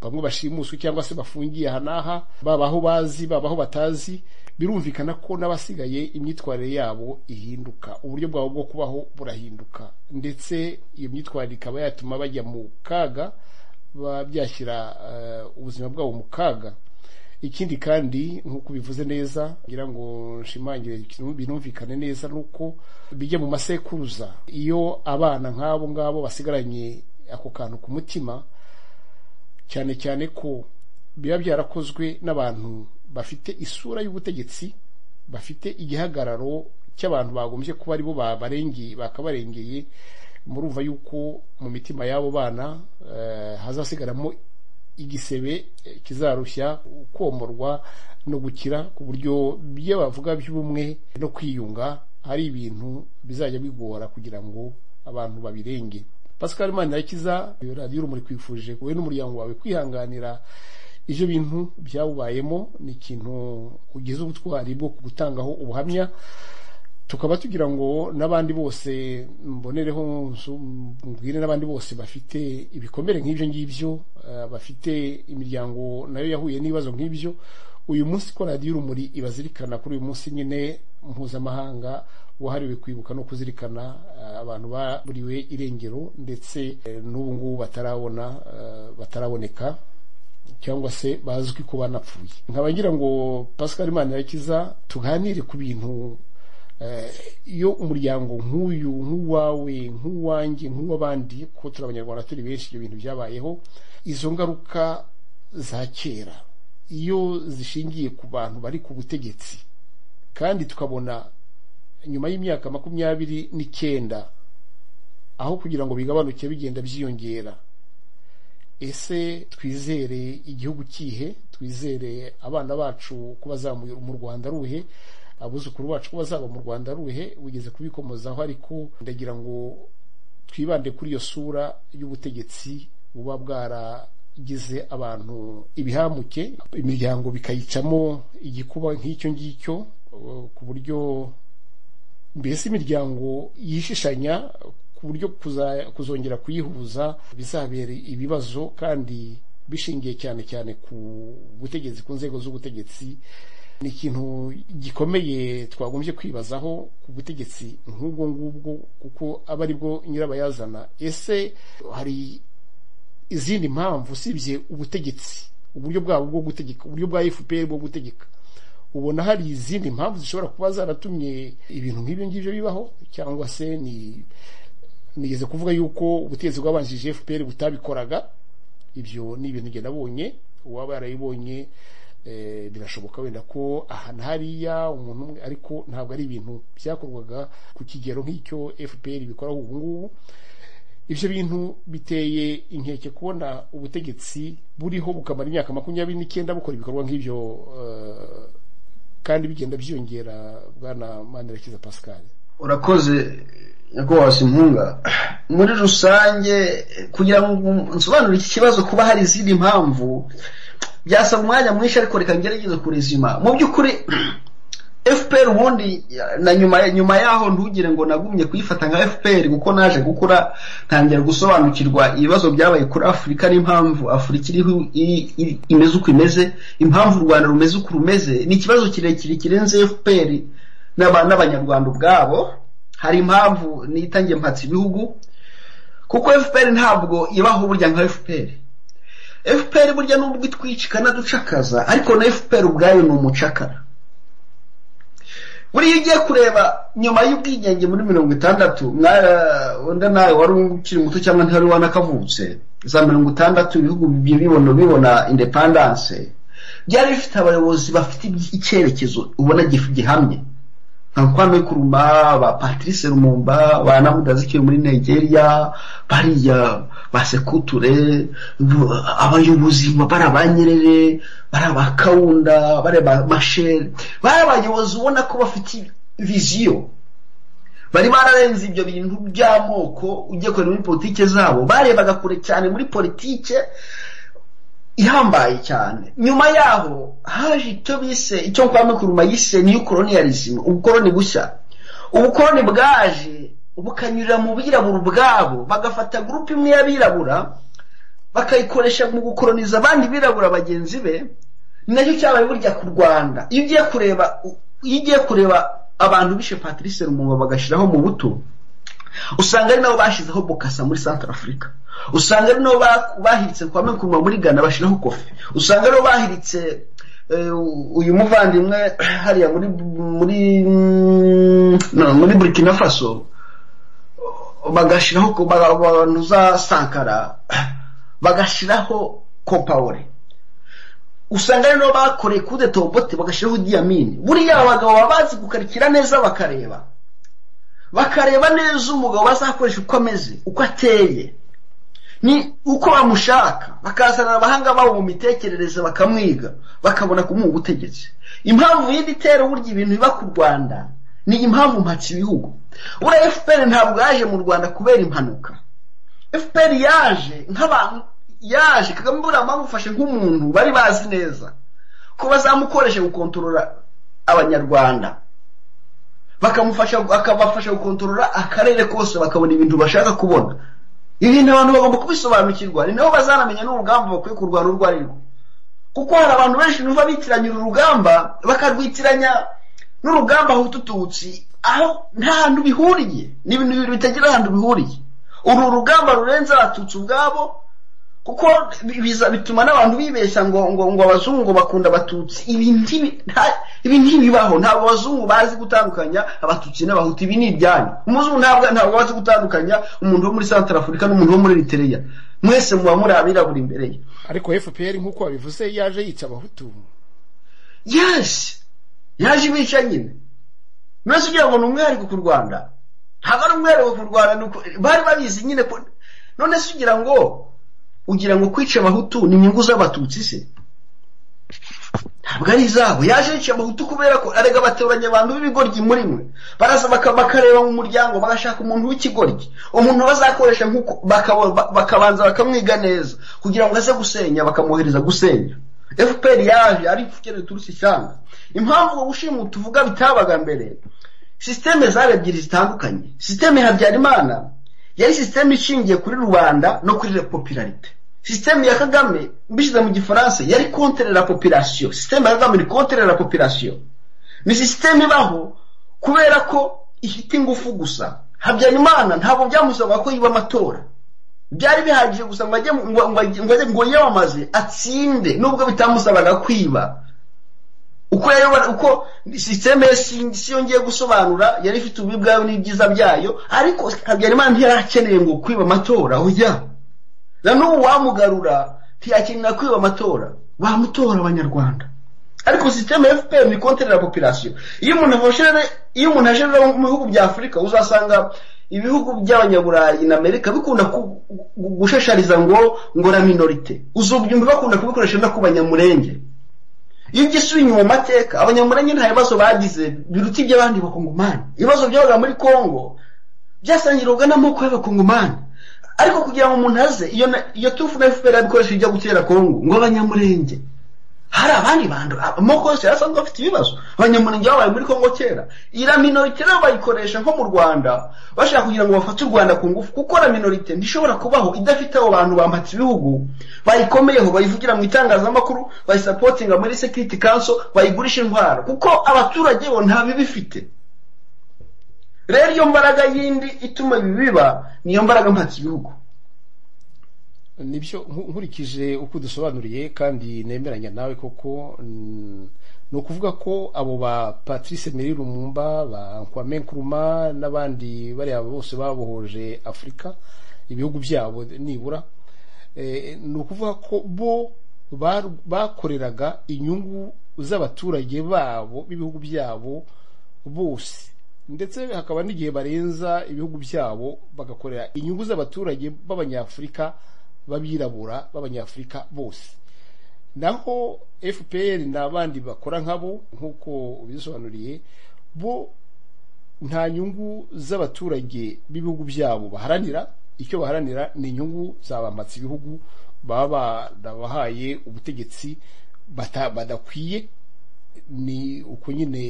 bamwe bashimuswe cyangwa se bafungiye aha n'aha baba aho bazi baba aho batazi birumvikana ko n'abasigaye imyitwarire yabo ihinduka uburyo bwabo bwo kubaho burahinduka ndetse iyo myitwarire ikaba yatuma bajya mu kaga byashyira ubuzima bwabo mu kaga ikindi kandi nk'uko ubivuze neza ngira ngo nshimangire binumvikane neza ni uko bijya mu masekuruza iyo abana nk'abo ngabo basigaranye ako kantu ku mutima cyane cyane ko biba byarakozwe n'abantu bafite isura y'ubutegetsi bafite igihagararo cy'abantu bagombye kuba aribo babarengeye bakabarengeye murumva yuko mu mitima y'abo bana hazasigaramo igisebe kizarushya komorwa no gukira ku buryo ibyo bavuga by'ubumwe no kwiyunga ari ibintu bizajya bigora kugira ngo abantu babirenge pascal manirakiza radiyo urumuri kwifurije wowe n'umuryango wawe kwihanganira ibyo bintu byawubayemo ni ikintu ugize ubutwari bwo gutangaho ubuhamya tukaba tugira ngo n'abandi bose mbonereho mbwire n'abandi bose bafite ibikomere nk'ibyo ngibyo bafite imiryango nayo yahuye n'ibibazo nk'ibyo uyu munsi ko radiyo urumuri ibazirikana kuri uyu munsi nyine mpuzamahanga wahariwe kwibuka no kuzirikana abantu baburiwe irengero ndetse n'ubu ngubu batarabona bataraboneka cyangwa se bazwi ko banapfuye nkaba ngira ngo pascal manirakiza tuganire ku bintu iyo umuryango nk'uyu nk'uwawe nk'uwanjye nk'uw'abandi ko turi abanyarwanda turi benshi ibyo bintu byabayeho izo ngaruka za kera iyo zishingiye ku bantu bari ku butegetsi kandi tukabona nyuma y'imyaka makumyabiri n'icyenda aho kugira ngo bigabanuke bigenda byiyongera ese twizere igihugu kihe twizere abana bacu ko bazamuye mu rwanda ruhe abuzukuru bacu ko bazaba mu rwanda ruhe wigeze kubikomozaho ariko ndagira ngo twibande kuri iyo sura y'ubutegetsi buba bwaragize abantu ibihambuke imiryango bikayicamo igikuba nk'icyo ngicyo ku buryo mbese imiryango yishishanya ku buryo kuzongera kuyihuza bizabera ibibazo kandi bishingiye cyane cyane ku butegetsi ku nzego z'ubutegetsi ni ikintu gikomeye twagombye kwibazaho ku butegetsi nk'ubwo ngubwo kuko aba ari bwo nyirabayazana ese hari izindi mpamvu usibye ubutegetsi uburyo bwabo bwo gutegeka uburyo bwa fpr bwo gutegeka ubona hari izindi mpamvu zishobora kuba zaratumye ibintu nk'ibyo ngibyo bibaho cyangwa se ni nigeze kuvuga yuko ubutegetsi bwabanjije fpr butabikoraga ibyo ni ibintu njye nabonye uwaba yarabibonye birashoboka wenda ko aha na hariya umuntu umwe ariko ntabwo ari ibintu byakorwaga ku kigero nk'icyo fpr bikoraho ubu ngubu ibyo bintu biteye inkeke kubona ubutegetsi buriho bukamara imyaka makumyabiri n'icyenda bukora ibikorwa nk'ibyo kandi bigenda byiyongera bwana manirakiza pascal urakoze nyakubahwa impunga muri rusange kugira ngo nsobanure iki kibazo kuba hari izindi mpamvu byasaba umwanya mwinshi ariko reka ngerageze kurezima mu by'ukuri fpr ubundi na nyuma nyuma yaho ntugire ngo nagumye kuyifata nka fpr kuko naje gukura ntangira gusobanukirwa ibibazo byabaye kuri afurika n'impamvu afurika iriho imeze uko imeze impamvu u rwanda rumeze uko rumeze ni ikibazo kirekire kirenze fpr n'abanyarwanda ubwabo hari impamvu nitangiye mpatse ibihugu kuko fpr ntabwo ibaho burya nka fpr fpr burya nubwo itwica ikanaducakaza ariko na fpr ubwayo ni umucakara buriya ugiye kureba nyuma y'ubwigenge muri mirongo itandatu undi nawe wari ukiri muto cyangwa ntihari wanakavutse za mirongo itandatu ibihugu bibona bibona indepandanse byari bifite abayobozi bafite icyerekezo ubona gihamye nka kwame kuruma ba patrice rumumba ba namudazikiye muri nigeria bariya ba sekuture abayobozi bari abanyerere bari abakawunda bari abamashere bari abayobozi ubona ko bafite viziyo bari bararenze ibyo bintu by'amoko ugiye kureba muri politike zabo barebaga kure cyane muri politike ihambaye cyane nyuma yaho haje icyo bise icyo kwame kuruma yise niyo koloniyalizime ubukoroni bushya ubukoroni bwaje bukanyurira mu birabura ubwabo bagafata gurupe imwe y'abirabura bakayikoresha mu gukoroniza abandi birabura bagenzi be ni nacyo cyabaye burya ku rwanda iyo ugiye kureba iyo ugiye kureba abantu bishe patrice rumungo bagashyiraho mu buto usanga ari nabo bashyizeho bokasa muri santara afurika usanga ari nabo bahiritse kwa menkuma muri gana bashyiraho kofi usanga ari nabo bahiritse uyu muvandimwe hariya muri muri muri burkina faso bagashyiraho abantu za sankara bagashyiraho kopawure usanga ari nabo bakoreye kude tobote bagashyiraho diyamini buriya abagabo baba bazi gukarikira neza bakareba bakareba neza umugabo bazakoresha uko ameze uko ateye ni uko bamushaka bakazanira abahanga babo mu mitekerereze bakamwiga bakabona kumuha ubutegetsi impamvu y'indi itera uburyo ibintu biba ku rwanda ni impamvu mpatse ibihugu buriya efuperi ntabwo yaje mu rwanda kubera impanuka efuperi yaje nk'abantu yaje kagame buriya bamufashe nk'umuntu bari bazi neza ko bazamukoresha gukontorora abanyarwanda bakamufasha akabafasha gukontorora akarere kose bakabona ibintu bashaka kubona ibintu abantu bagomba kubisobanukirwa ni nabo bazanamenya n'urugamba bakwiye kurwana urwo ari rwo kuko hari abantu benshi numva bitiranya uru rugamba bakarwitiranya n'urugamba hutututsi aho nta hantu bihuriye ni ibintu bibiri bitagira ahantu bihuriye uru rugamba rurenze abatutsi ubwabo kuko bituma n'abantu bibeshya ngo ngo ngo abazungu bakunda abatutsi ibi ntibibaho ntabwo abazungu bazi gutandukanya abatutsi n'abahutu ibi ni ibyanyu umuzungu ntabwo ntabwo bazi gutandukanya umuntu wo muri santara afurika n'umuntu wo muri eritereya mwese muba muri abirabura imbere ye ariko fpr nk'uko wabivuze yaje yica abahutu yaje yaje ibica nyine mwese ugira ngo ni umwihariko ku rwanda ntabwo ari umwihariko ku rwanda bari babizi nyine none se ugira ngo ugira ngo kwica abahutu ni inyungu z'abatutsi se ntabwo ari izabo yaje yica abahutu kubera ko arega batoranya abantu b'ibigoryi muri mwe baraza bakareba mu muryango bagashaka umuntu w'ikigoryi umuntu bazakoresha nk'uko bakabanza bakamwiga neza kugira ngo aze gusenya bakamwohereza gusenya fpr yaje ari ifukere riturutse ishyanga impamvu uwo gushima tuvuga bitabaga mbere sisiteme zari ebyiri zitandukanye sisiteme habyarimana yari sisiteme ishingiye kuri rubanda no kuri popularite sisiteme ya kagame mbishyize mu gifaransa yari kontere la population sisiteme ya kagame ni kontere la population ni sisiteme ibaho kubera ko ifite ingufu gusa habyarimana ntabwo byamusaba ko yiba amatora byari bihagije gusa ngo ajye ngo yiyamamaze atsinde nubwo bitamusabaga kwiba uko yayobora uko sisiteme si yongeye gusobanura yari ifite ububi bwayo n'ibyiza byayo ariko habyarimana ntiyari ngo kwiba amatora ujya na n'ubu wamugarura ntiyakenera kwiba amatora bamutora abanyarwanda ariko sisiteme ya fpr ni konterera populasiyo iyo umuntu aje mu bihugu bya afurika uzasanga ibihugu by'abanyaburayi na amerika bikunda gushashariza ngo ngora minorite uzubyumva bakunda kubikoresha no ku banyamurenge iyo ugisubiye mu mateka abanyamurenge nta bibazo bagize biruta iby'abandi bakongomani ibibazo byabaga muri kongo byasangirwaga n'amoko y'abakongomani ariko kugira ngo umuntu aze iyo tufu na fpr yabikoresha ijya gutera kongo ngo abanyamurenge hari abandi bantu amoko yose yari asanzwe afite ibibazo abanyamurenge babaye muri kongo kera iriya minorite rero bayikoresha nko mu rwanda bashaka kugira ngo bafate u rwanda ku ngufu kuko na minorite ntishobora kubaho idafite abo bantu bampatse ibihugu bayikomeyeho bayivugira mu itangazamakuru bayisapotinga muri sekiriti kanso bayigurisha intwaro kuko abaturage bo nta bibi ifite rero iyo mbaraga yindi ituma ibi biba niyo mbaraga mpatse ibihugu nibyo nkurikije uko dusobanuriye kandi nemeranya nawe koko ni ukuvuga ko abo ba patrice meri rumumba ba nkwame nkuruma n'abandi bariya bose babohoje afurika ibihugu byabo nibura ni ukuvuga ko bo bakoreraga inyungu z'abaturage babo b'ibihugu byabo bose ndetse hakaba n'igihe barenza ibihugu byabo bagakorera inyungu z'abaturage b'abanyafurika b'abirabura b'abanyafurika bose naho fpr n'abandi bakora nkabo nk'uko ubisobanuriye bo nta nyungu z'abaturage b'ibihugu byabo baharanira icyo baharanira ni inyungu za bamatse ibihugu baba barabahaye ubutegetsi badakwiye ni uko nyine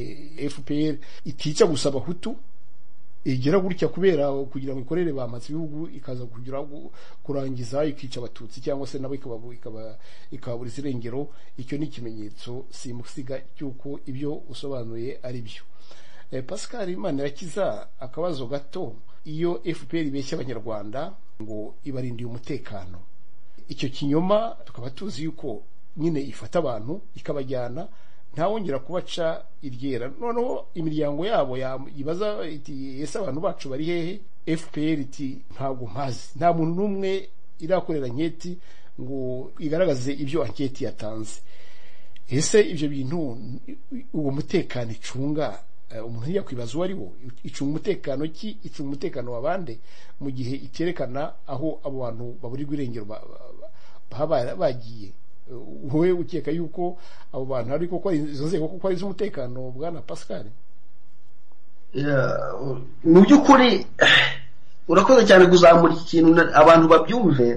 fpr itica gusa abahutu igira gutya kubera kugira ngo ikorere bamatse ibihugu ikaza kugira kurangiza ikica abatutsi cyangwa se nabo ikababura irengero icyo ni ikimenyetso simusiga cy'uko ibyo usobanuye ari byo pascal imana irakiza akabazo gato iyo fpr ibeshya abanyarwanda ngo ibarindiye umutekano icyo kinyoma tukaba tuzi yuko nyine ifata abantu ikabajyana ntawongera kubaca iryera noneho imiryango yabo yibaza iti ese abantu bacu bari hehe fpr iti ntabwo mpazi nta muntu n'umwe irakorera nketi ngo igaragaze ibyo anketi yatanze ese ibyo bintu uwo mutekano icunga umuntu ntijya kwibaza uwo ari wo icunga umutekano ki icunga umutekano wa bande mu gihe iterekana aho abo bantu baburirwa irengero baba bagiye wowe ukeka yuko abo bantu ari kuko izo nzego kuko ari iz'umutekano bwana pascal mu by'ukuri urakoze cyane kuzamura ikintu abantu babyumve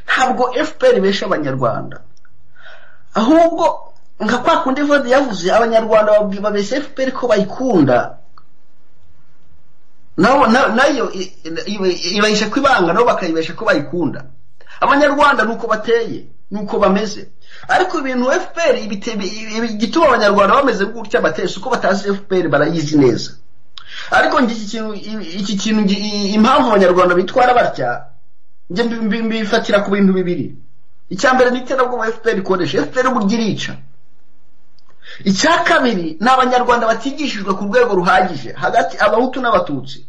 ntabwo fpr benshi abanyarwanda ahubwo nka kwa kundi vode yavuze abanyarwanda babeshya fpr ko bayikunda nayo ibahesha ko ibanga nabo bakayibesha ko bayikunda abanyarwanda ni uko bateye nuko bameze ariko ibintu fpr igituma abanyarwanda bameze gutya batese uko batazi fpr barayizi neza ariko iki kintu impamvu abanyarwanda bitwara batya njye mbifatira ku bintu bibiri icya mbere ni iterabwoba fpr ikoresha fpr burya irica icya kabiri ni abanyarwanda batigishijwe ku rwego ruhagije hagati abahutu n'abatutsi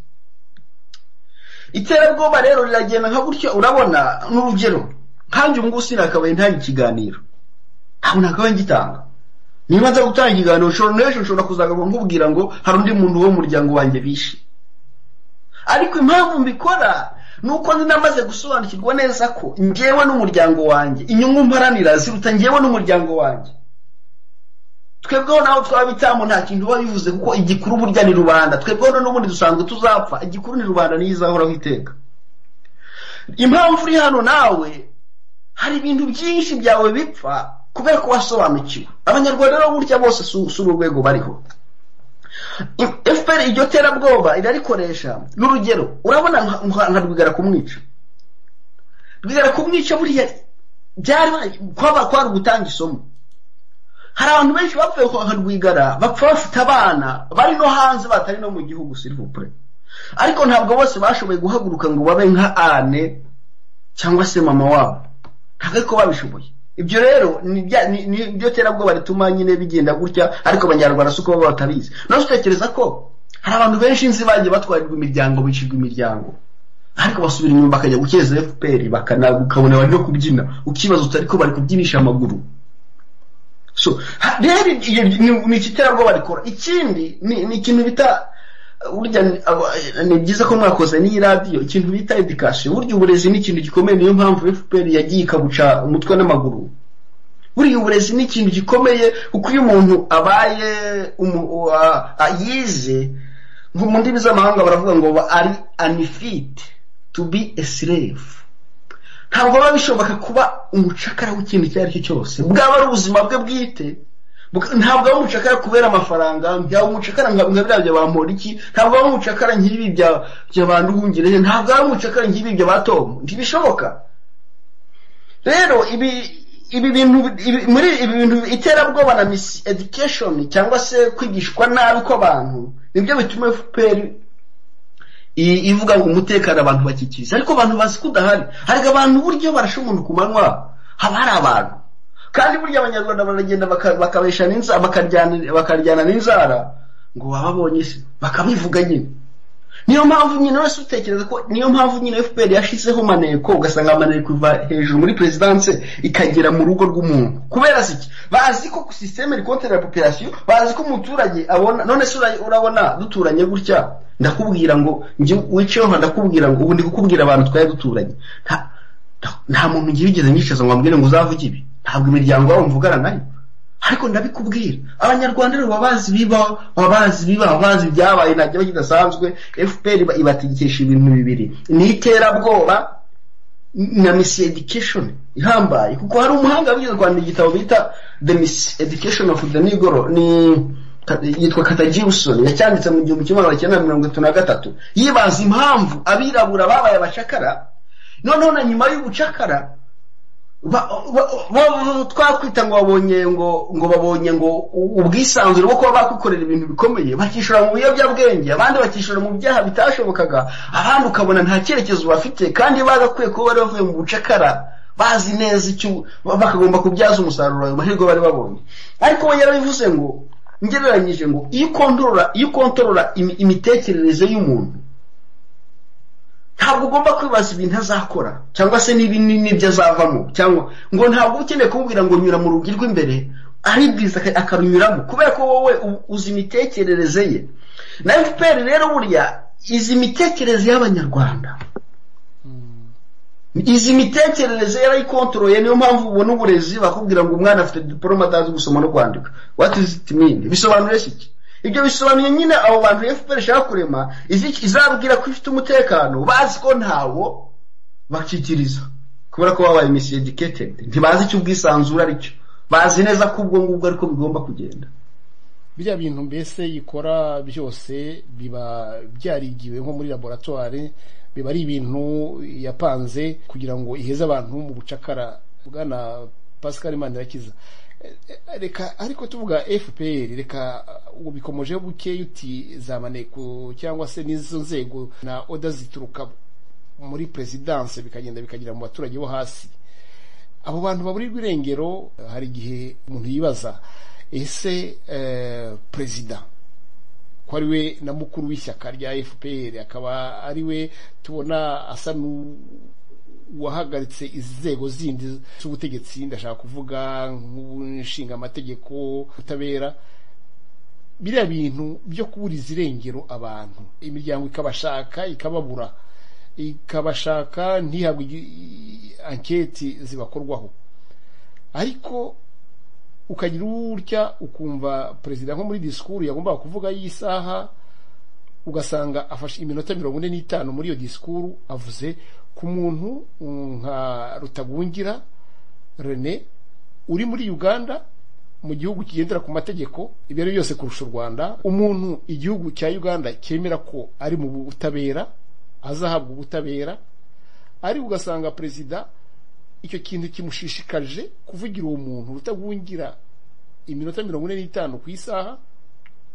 iterabwoba rero riragenda nka gutya urabona n'urugero nkanjye ubu ngubu sinakabaye ntange ikiganiro ntabwo nakabaye ngitanga niba nza gutanga ikiganiro n'ejo nshobora kuzagaruka nkubwira ngo hari undi muntu wo muryango wanjye bishe ariko impamvu mbikora ni uko namaze gusobanukirwa neza ko ngewe n'umuryango wanjye inyungu mparanira ziruta ngewe n'umuryango wanjye twebweho nawe twaba bitamo nta kintu biba bivuze kuko igikuru burya ni rubanda twebweho n'ubundi dusanzwe tuzapfa igikuru ni rubanda niyo izahoraho iteka impamvu uri hano nawe hari ibintu byinshi byawe bipfa kubera ko wasobanukiwe abanyarwanda rero burya bose si urwego bariho fpr iryo terabwoba irarikoresha n'urugero urabona nka rwigara kumwica rwigara kumwica buriya byari kwaba kwari ugutanga isomo hari abantu benshi bapfuye kwa rwigara bapfa bafite abana bari no hanze batari no mu gihugu sirivupure ariko ntabwo bose bashoboye guhaguruka ngo babe nka ane cyangwa se mama wabo ntabwo ko babishoboye ibyo rero ni ibyo terabwoba rituma nyine bigenda gutya ariko abanyarwanda si uko baba batabizi nawe utekereza ko hari abantu benshi nzi bagiye batwarirwa imiryango bicirwa imiryango ariko basubira inyuma bakajya gukeza fpr ukabona bari no kubyina ukibaza utari ko bari kubyinisha amaguru rero ni iki terabwoba rikora ikindi ni ikintu bita burya ni byiza ko mwakoze n'iyi radiyo ikintu bita edikasiyo burya uburezi ni ikintu gikomeye niyo mpamvu fpr yagiye ikabuca umutwe n'amaguru buriya uburezi ni ikintu gikomeye kuko iyo umuntu abaye yize mu ndimi z'amahanga baravuga ngo ari anifite to be a slave ntabwo biba bishoboka kuba umucakara w'ikintu icyo ari cyo cyose bwaba ari ubuzima bwe bwite ntabwo ari umucakara kubera amafaranga ntabwo umucakara nka biriya bya ba iki ntabwo ari umucakara nk'ibi bya ba nduhungire ntabwo ari umucakara nk'ibi bya ba tomu ntibishoboka rero ibi ibi bintu muri ibi bintu iterabwoba na misi edikeshoni cyangwa se kwigishwa nabi kw'abantu nibyo bituma fpr ivuga ngo umutekano abantu bakikiriza ariko abantu bazi ko udahari hari abantu buryo barashe umuntu ku manywa haba hari abantu kandi burya abanyarwanda baragenda bakabesha n'inzara bakaryana n'inzara ngo bababonye se bakabivuga nyine niyo mpamvu nyine wese utekereza ko niyo mpamvu nyine fpr yashyizeho maneko ugasanga amaneko iva hejuru muri perezidanse ikagera mu rugo rw'umuntu kubera iki bazi ko sisiteme rikontera popirasiyo bazi ko umuturage abona none se urabona duturanye gutya ndakubwira ngo wiceho ndakubwira ngo ubu ndi kukubwira abantu twari duturanye nta muntu ngiye ugeze nyicaza ngo ambwire ngo uzavuge ibi ntabwo imiryango yabo mvugana nayo ariko ndabikubwira abanyarwanda rero babazi biba babazi biba babazi ibyabaye ntabyo kidasanzwe fpr ibategekesha ibintu bibiri ni iterabwoba na misi education ihambaye kuko hari umuhanga wabigize kwandika igitabo bita the misi education of the negro ni yitwa katagirisoni yacyanditse mu gihumbi kimwe magana cyenda mirongo itatu na gatatu yibaza impamvu abirabura babaye abacakara noneho na nyuma y'ubucakara twakwita ngo babonye ngo ngo babonye ngo ubwisanzure bwo kuba bakwikorera ibintu bikomeye bakishyura mu biyobyabwenge abandi bakishyura mu byaha bitashobokaga abandi ukabona nta cyerekezo bafite kandi bagakwiye kuba bari bavuye mu bucakara bazi neza icyo bakagomba kubyaza umusaruro ayo mahirwe bari babonye ariko we yarabivuze ngo ngereranyije ngo iyo ukontorora iyo ukontorora imitekerereze y'umuntu ntabwo ugomba kwibaza ibintu azakora cyangwa se n'ibyo azavamo cyangwa ngo ntabwo uba ukeneye kumubwira ngo nyura mu rugi rw'imbere ari bwiza akarunyuramo kubera ko wowe uzi imitekerereze ye na fpr rero burya izi imitekerereze y'abanyarwanda izi mitekerereze yarayikontoroye niyo mpamvu ubona uburezi bakubwira ngo umwana afite diporome atazi gusoma no kwandika what is it mean bisobanura iki ibyo bisobanuye nyine abo bantu fpr ishaka kurema izabwira ko ifite umutekano bazi ko ntawo bakikiriza kubera ko babaye misidiketedi ntibazi icyo ubwisanzure ari cyo bazi neza ko ubwo ngubwo ariko bigomba kugenda biriya bintu mbese yikora byose biba byarigiwe nko muri laboratwari biba ari ibintu yapanze kugira ngo iheze abantu mu bucakara bwana pascal mandirakiza reka ariko tuvuga fpr reka ubu bikomeje buke uti za maneko cyangwa se n'izo nzego na oda zituruka muri perezidanse bikagenda bikagera mu baturage bo hasi abo bantu baburirwa irengero hari igihe umuntu yibaza ese perezida ko ari we na mukuru w'ishyaka rya fpr akaba ari we tubona asa wahagaritse izi nzego zindi z'ubutegetsi ndashaka kuvuga nk'ubunshinga amategeko ubutabera biriya bintu byo kuburiza irengero abantu imiryango ikabashaka ikababura ikabashaka ntihabwe anketi zibakorwaho ariko ukagira urya ukumva perezida nko muri disikuru yagombaga kuvuga y'isaha ugasanga afashe iminota mirongo ine n'itanu muri iyo disikuru avuze ku muntu nka rutagungira rene uri muri uganda mu gihugu kigendera ku mategeko ibyo ari byose kurusha u rwanda umuntu igihugu cya uganda cyemera ko ari mu butabera azahabwa ubutabera ariko ugasanga perezida icyo kintu kimushishikarije kuvugira uwo muntu rutagungira iminota mirongo ine n'itanu ku isaha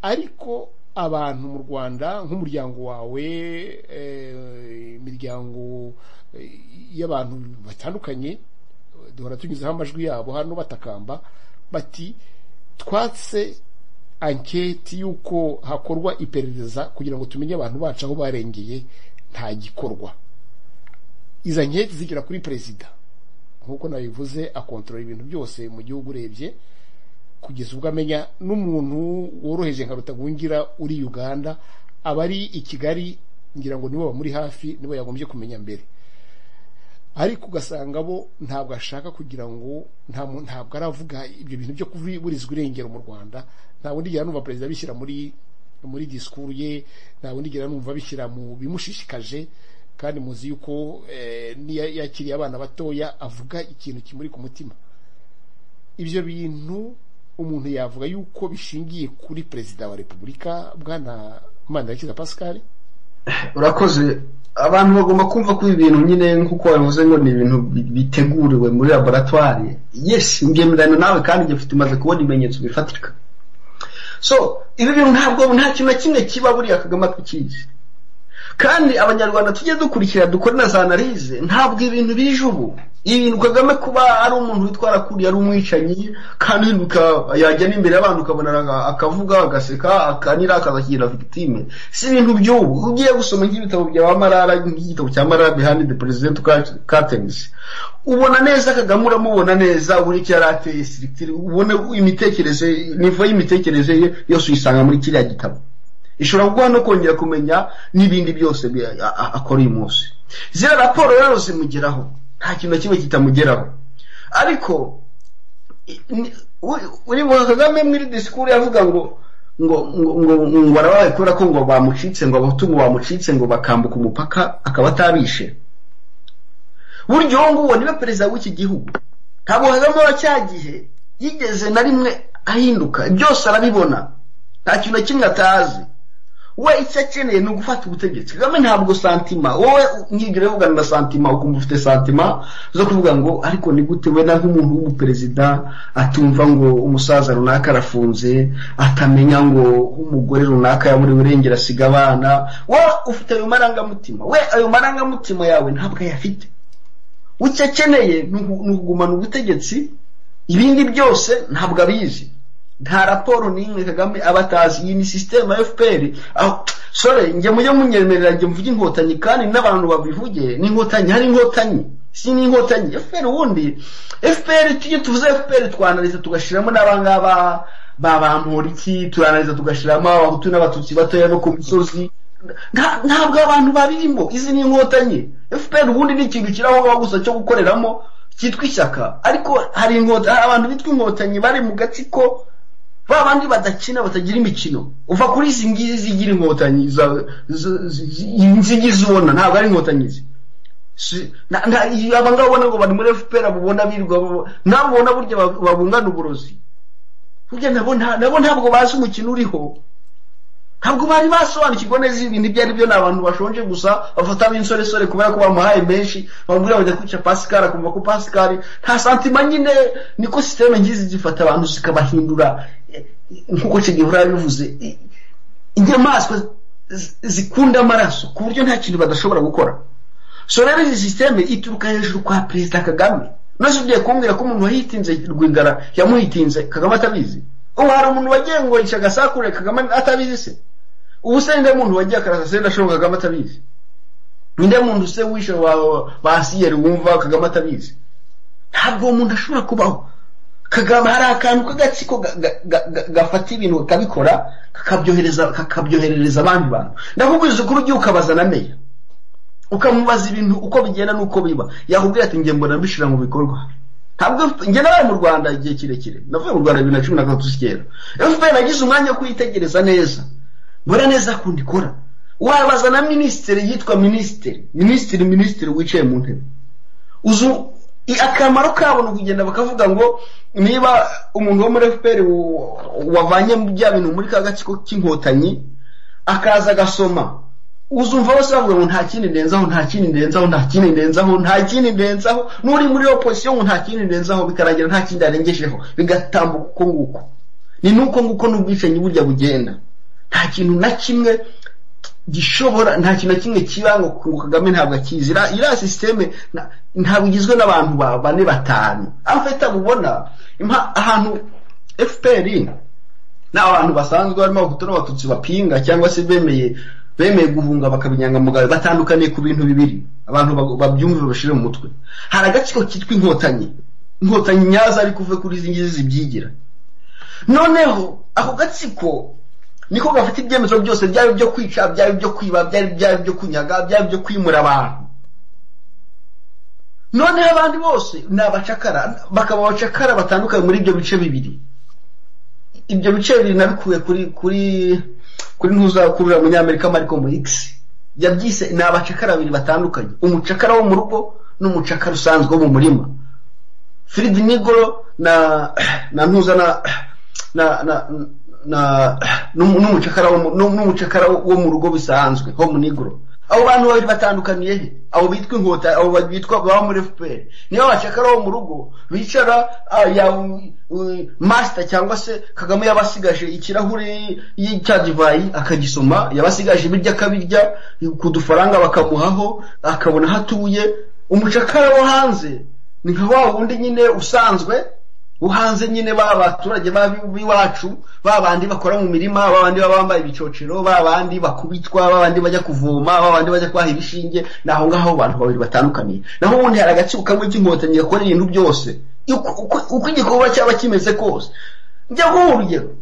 ariko abantu mu rwanda nk'umuryango wawe imiryango y'abantu batandukanye duhora tunyuzeho amajwi yabo hano batakamba bati twatse anketi y'uko hakorwa iperereza kugira ngo tumenye abantu bacu aho barengeye nta gikorwa izo anketi zigera kuri perezida nk'uko nabivuze akontorora ibintu byose mu gihugu urebye kugeza ubwo amenya n'umuntu woroheje nka rutagungira uri uganda aba ari i kigali ngira ngo nibo bamuri hafi nibo yagombye kumenya mbere ariko ugasanga bo ntabwo ashaka kugira ngo ntabwo aravuga ibyo bintu byo kuburizwa irengero mu rwanda ntabwo ndigera numva perezida bishyira muri muri disikuru ye ntabwo ndigera numva bishyira mu bimushishikaje kandi muzi yuko niyo yakiriye abana batoya avuga ikintu kimuri ku mutima ibyo bintu umuntu yavuga yuko bishingiye kuri perezida wa repubulika bwana mandakiza pascal urakoze abantu bagomba kumva ko ibi bintu nyine nk'uko wabivuze ngo ni ibintu biteguriwe muri laboratwari yesi ngemeranya nawe kandi igihe ufite umaze kubona ibimenyetso bifatika so ibi bintu ntabwo nta kintu na kimwe kiba buriya kagame tukizi kandi abanyarwanda tujye dukurikira dukore na za analize ntabwo ibintu bije ubu ibintu kagame kuba ari umuntu witwara kuriya ari umwicanyi kandi yajya n'imbere y'abantu ukabona akavuga agaseka akanira akazakira victime si ibintu by'ubu ugiye gusoma nk'ibitabo bya marara nk'igitabo cya marara behind the president curtains ubona neza kagame uramubona neza buri icyo yari ateye sirikitire ubona imitekerereze nivo y'imitekerereze ye yose uyisanga muri kiriya gitabo ishobora guha no kongera kumenya n'ibindi byose akora uyu munsi ziriya raporo rero zimugeraho nta kintu na kimwe kitamugeraho ariko uri buha kagame muri disikuru yavuga ngo ngo ngo ngo arabaye kubera ko ngo bamucitse ngo abatungo bamucitse ngo bakambuka umupaka akaba atabishe burya uwo nguwo niwe perezida w'iki gihugu ntabwo kagame wa cya gihe yigeze na rimwe ahinduka byose arabibona nta kintu na kimwe atazi we icyo akeneye ni ugufata ubutegetsi kagame ntabwo santima wowe nkigire uvugana na santima ukumva ufite santima zo kuvuga ngo ariko ni gute we na nk'umuntu w'umuperezida atumva ngo umusaza runaka arafunze atamenya ngo umugore runaka yaburiwe irengera asiga abana wowe ufite ayo marangamutima we ayo marangamutima yawe ntabwo ayafite icyo akeneye ni ukugumana ubutegetsi ibindi byose ntabwo abizi nta raporo n'imwe kagame aba atazi iyi ni sisiteme ya fpr sore njye mujye munyemerera njye mvuge inkotanyi kandi n'abantu babivuge ni inkotanyi hari inkotanyi si ni inkotanyi fpr ubundi fpr tujye tuvuze fpr twanariza tugashyiramo n'abangaba ba bamporiki turanariza tugashyiramo abahutu n'abatutsi batoya no ku misozi ntabwo abantu babirimo izi ni inkotanyi fpr ubundi ni ikintu kiri aho gusa cyo gukoreramo cyitwa ishyaka ariko hari abantu bitwa inkotanyi bari mu gatsiko ba bandi badakina batagira imikino uva kuri izi ngizi zigira inkotanyi inzigizi ubona ntabwo ari inkotanyi ze aba ngaba ubona ngo bari muri fpr abubona birirwa nabo ubona burya babungana uburozi burya nabo ntabwo bazi umukino uriho ntabwo bari basobanukirwa neza ibintu ibyo ari byo ni abantu bashonje gusa bafatamo insoresore kubera ko bamuhaye menshi bamubwira bajya kwica pasikari akumva ko pasikari nta santima nyine niko sisiteme ngizi zifata abantu zikabahindura nk'uko kigihura yabivuze inyamaswa zikunda amaraso ku buryo nta kintu badashobora gukora so rero izi sisiteme ituruka hejuru kwa perezida kagame nazo ugiye kumbwira ko umuntu wahitinze rwigara yamuhitinze kagame atabizi ubu hari umuntu wagiye ngo yica agasakure kagame atabizi se ubu se ninde muntu wagiye akarasa se ndashobora kagame atabizi ninde muntu se wishe basiyeri wumva kagame atabizi ntabwo uwo muntu ashobora kubaho kagame hari akantu k'agatsiko gafata ibintu kakabikora kakabyoherereza abandi bantu ndakubwiza ukuri ugiye ukabaza na meya ukamubaza ibintu uko bigenda n'uko biba yakubwira ati mbona nabishyira mu bikorwa ntabwo njye nabaye mu rwanda igihe kirekire navuye mu rwanda bibiri na cumi na gatatu zikera fpr nagize umwanya wo kuyitegereza neza mbona neza kundi ikora wabaza na minisitiri yitwa minisitiri minisitiri minisitiri wicaye mu ntebe uzu akamaro kabo ni ukugenda bakavuga ngo niba umuntu wo muri fpr wavanye bya bintu muri ka gatsiko k'inkotanyi akaza agasoma uzumva bose bavuga ngo nta kindi ndenzaho nta kindi ndenzaho nta kindi ndenzaho nta kindi ndenzaho n'uri muri opozisiyo ngo nta kindi ndenzaho bikarangira nta kindi arengejeho bigatambuka uko nguko ni nuko nguko n'ubwicanyi burya bugenda nta kintu na kimwe gishobora nta kintu na kimwe kiba ngo kagame ntabwo akizi iriya sisiteme ntabwo igizwe n'abantu bane batanu afite ubona ahantu fpr ni abantu basanzwe barimo abahutu n'abatutsi bapinga cyangwa se bemeye bemeye guhunga bakaba inyangamugayo batandukaniye ku bintu bibiri abantu babyumve babashyire mu mutwe hari agatsiko kitwa inkotanyi inkotanyi nyazo ariko uve kuri izi ngizi zibyigira noneho ako gatsiko niko gafite ibyemezo byose byaba ibyo kwica byaba ibyo kwiba byaba ibyo kunyaga byaba ibyo kwimura abantu noneho abandi bose ni abacakara bakaba abacakara batandukanye muri ibyo bice bibiri ibyo bice bibiri nabikuye kuri kuri kuri ntuzakurura umunyamerika mariko murikisi yabyise ni abacakara babiri batandukanye umucakara wo mu rugo n'umucakara usanzwe wo mu murima firidi nigoro na na ntuza na na na na n'umucakara wo n'umucakara wo mu rugo bisanzwe home nigoro abo bantu babiri batandukaniye he abo bitwa inkota abo bitwa baba muri fpr niyo bacakara bo mu rugo bicara ya masita cyangwa se kagame yabasigaje ikirahuri cya divayi akagisoma yabasigaje ibiryo akabirya ku dufaranga bakamuhaho akabona aho atuye umucakara wo hanze ni nka wa wundi nyine usanzwe uhanze nyine ba baturage b'iwacu ba bandi bakora mu mirima ba bandi baba bambaye ibicocero ba bandi bakubitwa ba bandi bajya kuvoma ba bandi bajya kwaha ibishinge ni aho ngaho abantu babiri batandukaniye naho ubundi hari agaciro kamwe k'inkotanyi gakora ibintu byose uko igikorwa cyaba kimeze kose njya guha urugero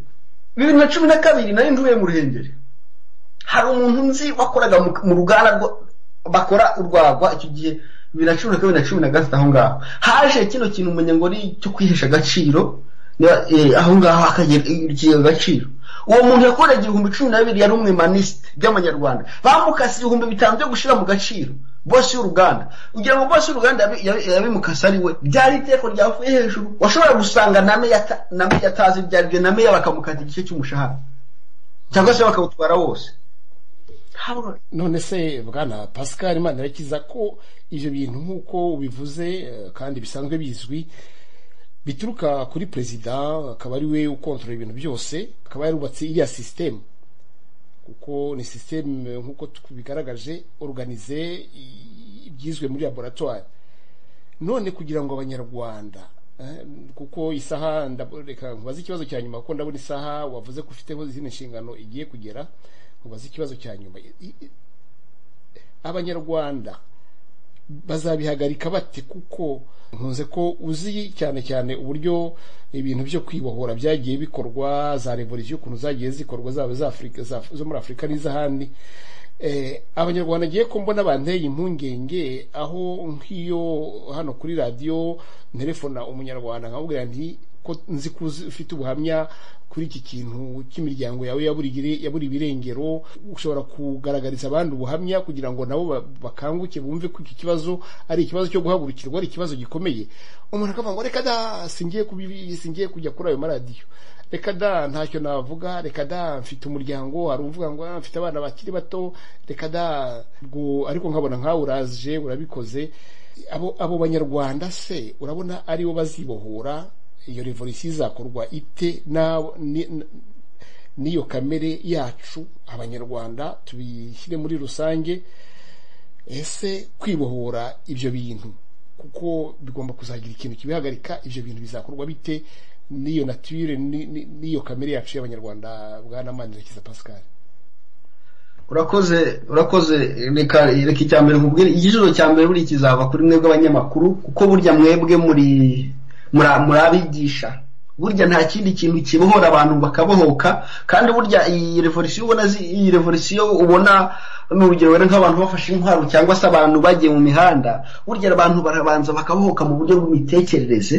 bibiri na cumi na kabiri nari nduye mu ruhengeri hari umuntu nzi wakoraga mu ruganda bakora urwagwa icyo gihe bibiri na cumi na kabiri na cumi na gatatu aho ngaho haje kino kintu umunyangori cyo kwihesha agaciro aho ngaho akagera agaciro uwo muntu yakoreye igihumbi cumi na bibiri yari umwemanisite by'amanyarwanda bamukase ibihumbi bitanu byo gushyira mu gaciro bose y'uruganda ugira ngo bose y'uruganda yabimukase ari we byari iteko ryavuye hejuru washobora gusanga name yatazi ibyo ari byo name bakamukata igice cy'umushahara cyangwa se bakawutwara wose none se bwana pascal imana irakiza ko ibyo bintu nk'uko ubivuze eh, kandi bisanzwe bizwi bituruka kuri perezida akaba ari we ukontorora ibintu byose akaba yarubatse iriya sisitemu kuko ni sisitemu eh, nk'uko tubigaragaje organize i- ibyizwe muri laboratwari none kugira ngo abanyarwanda eh, kuko isaha ndab- reka nkubaze ikibazo cya nyuma kuko ndabona isaha wavuze ko ufiteho izindi nshingano igiye kugera nkubaze ikibazo cya nyuma I- i- abanyarwanda bazabihagarika bate kuko nkunze ko uzi cyane cyane uburyo ibintu byo kwibohora byagiye bikorwa za revolisiyo ukuntu zagiye zikorwa zaba za afurika za- zo muri afurika n'iz'ahandi Eh, abanyarwanda ngiye ko mbona banteye impungenge aho nk'iyo hano kuri radiyo nterefona umunyarwanda nkamubwira nti ko nzi ko uzi- ufite ubuhamya kuri iki kintu cy'imiryango yawe yabura igire- yabura ibirengero ushobora kugaragariza abandi ubuhamya kugira ngo nabo ba- bakanguke bumve ko iki kibazo ari ikibazo cyo guhagurukirwa ari ikibazo gikomeye umuntu akavuga ngo reka da singiye kubibi singiye kujya kuri ayo maradiyo reka da ntacyo navuga reka da mfite umuryango hari uvuga ngo "Ah, mfite abana bakiri bato reka da ubwo ariko nkabona nkawe uraje urabikoze abo abo banyarwanda se urabona aribo bazibohora iyo revolisiyo izakorwa ite na- ni- n- n'iyo kamere yacu abanyarwanda tubishyire muri rusange ese kwibohora ibyo bintu kuko bigomba kuzagira ikintu kibihagarika ibyo bintu bizakorwa bite n'iyo nature ni- ni- n'iyo kamere yacu y'abanyarwanda bwana manirakiza pascal urakoze urakoze reka reka icya mbere nkubwire igisubizo cya mbere buri kizava kuri mwebwe abanyamakuru kuko burya mwebwe muri muri- muri abigisha burya nta kindi kintu kibohora abantu bakabohoka kandi burya iyi revolisiyo ubona zi- iyi revolisiyo ubona ni urugero wenda nk'abantu bafashe intwaro cyangwa se abantu bagiye mu mihanda burya abantu barabanza bakabohoka mu buryo bw'imitekerereze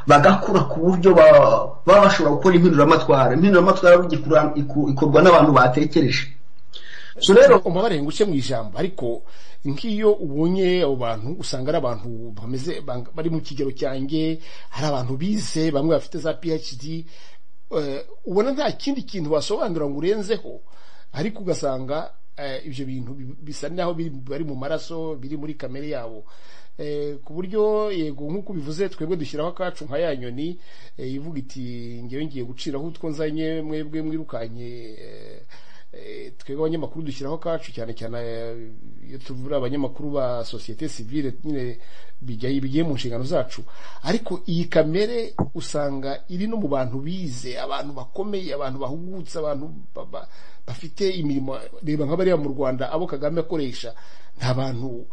bagakura ku buryo ba- baba bashobora gukora impinduramatwara impinduramatwara burya ikura- iku- ikorwa n'abantu batekereje so rero umubare ngo mu ijambo ariko nk'iyo ubonye abo bantu usanga ari abantu bameze bang- bari mu kigero cyanjye hari abantu bize bamwe bafite za phd eh, ubona nta kindi kintu basobanura ngo urenzeho ariko ugasanga eh, ibyo bintu bi- bisa naho biri- bari mu maraso biri muri kamere yabo Eh, ku buryo yego nk'uko ubivuze twebwe dushyiraho akacu nka ya nyoni eh, ivuga iti ngewe ngiye guciraho utwo nzanye mwebwe mwirukanye eh, Eh, twebwe abanyamakuru dushyiraho kacu cyane cyane eh, iyo tuvura abanyamakuru ba sosiyete sivile nyine bijya- bigiye mu nshingano zacu ariko iyi kamere usanga iri no mu bantu bize abantu bakomeye abantu bahugutse abantu ba- ba- bafite imirimo reba nk'abariya mu rwanda abo kagame akoresha ni abantu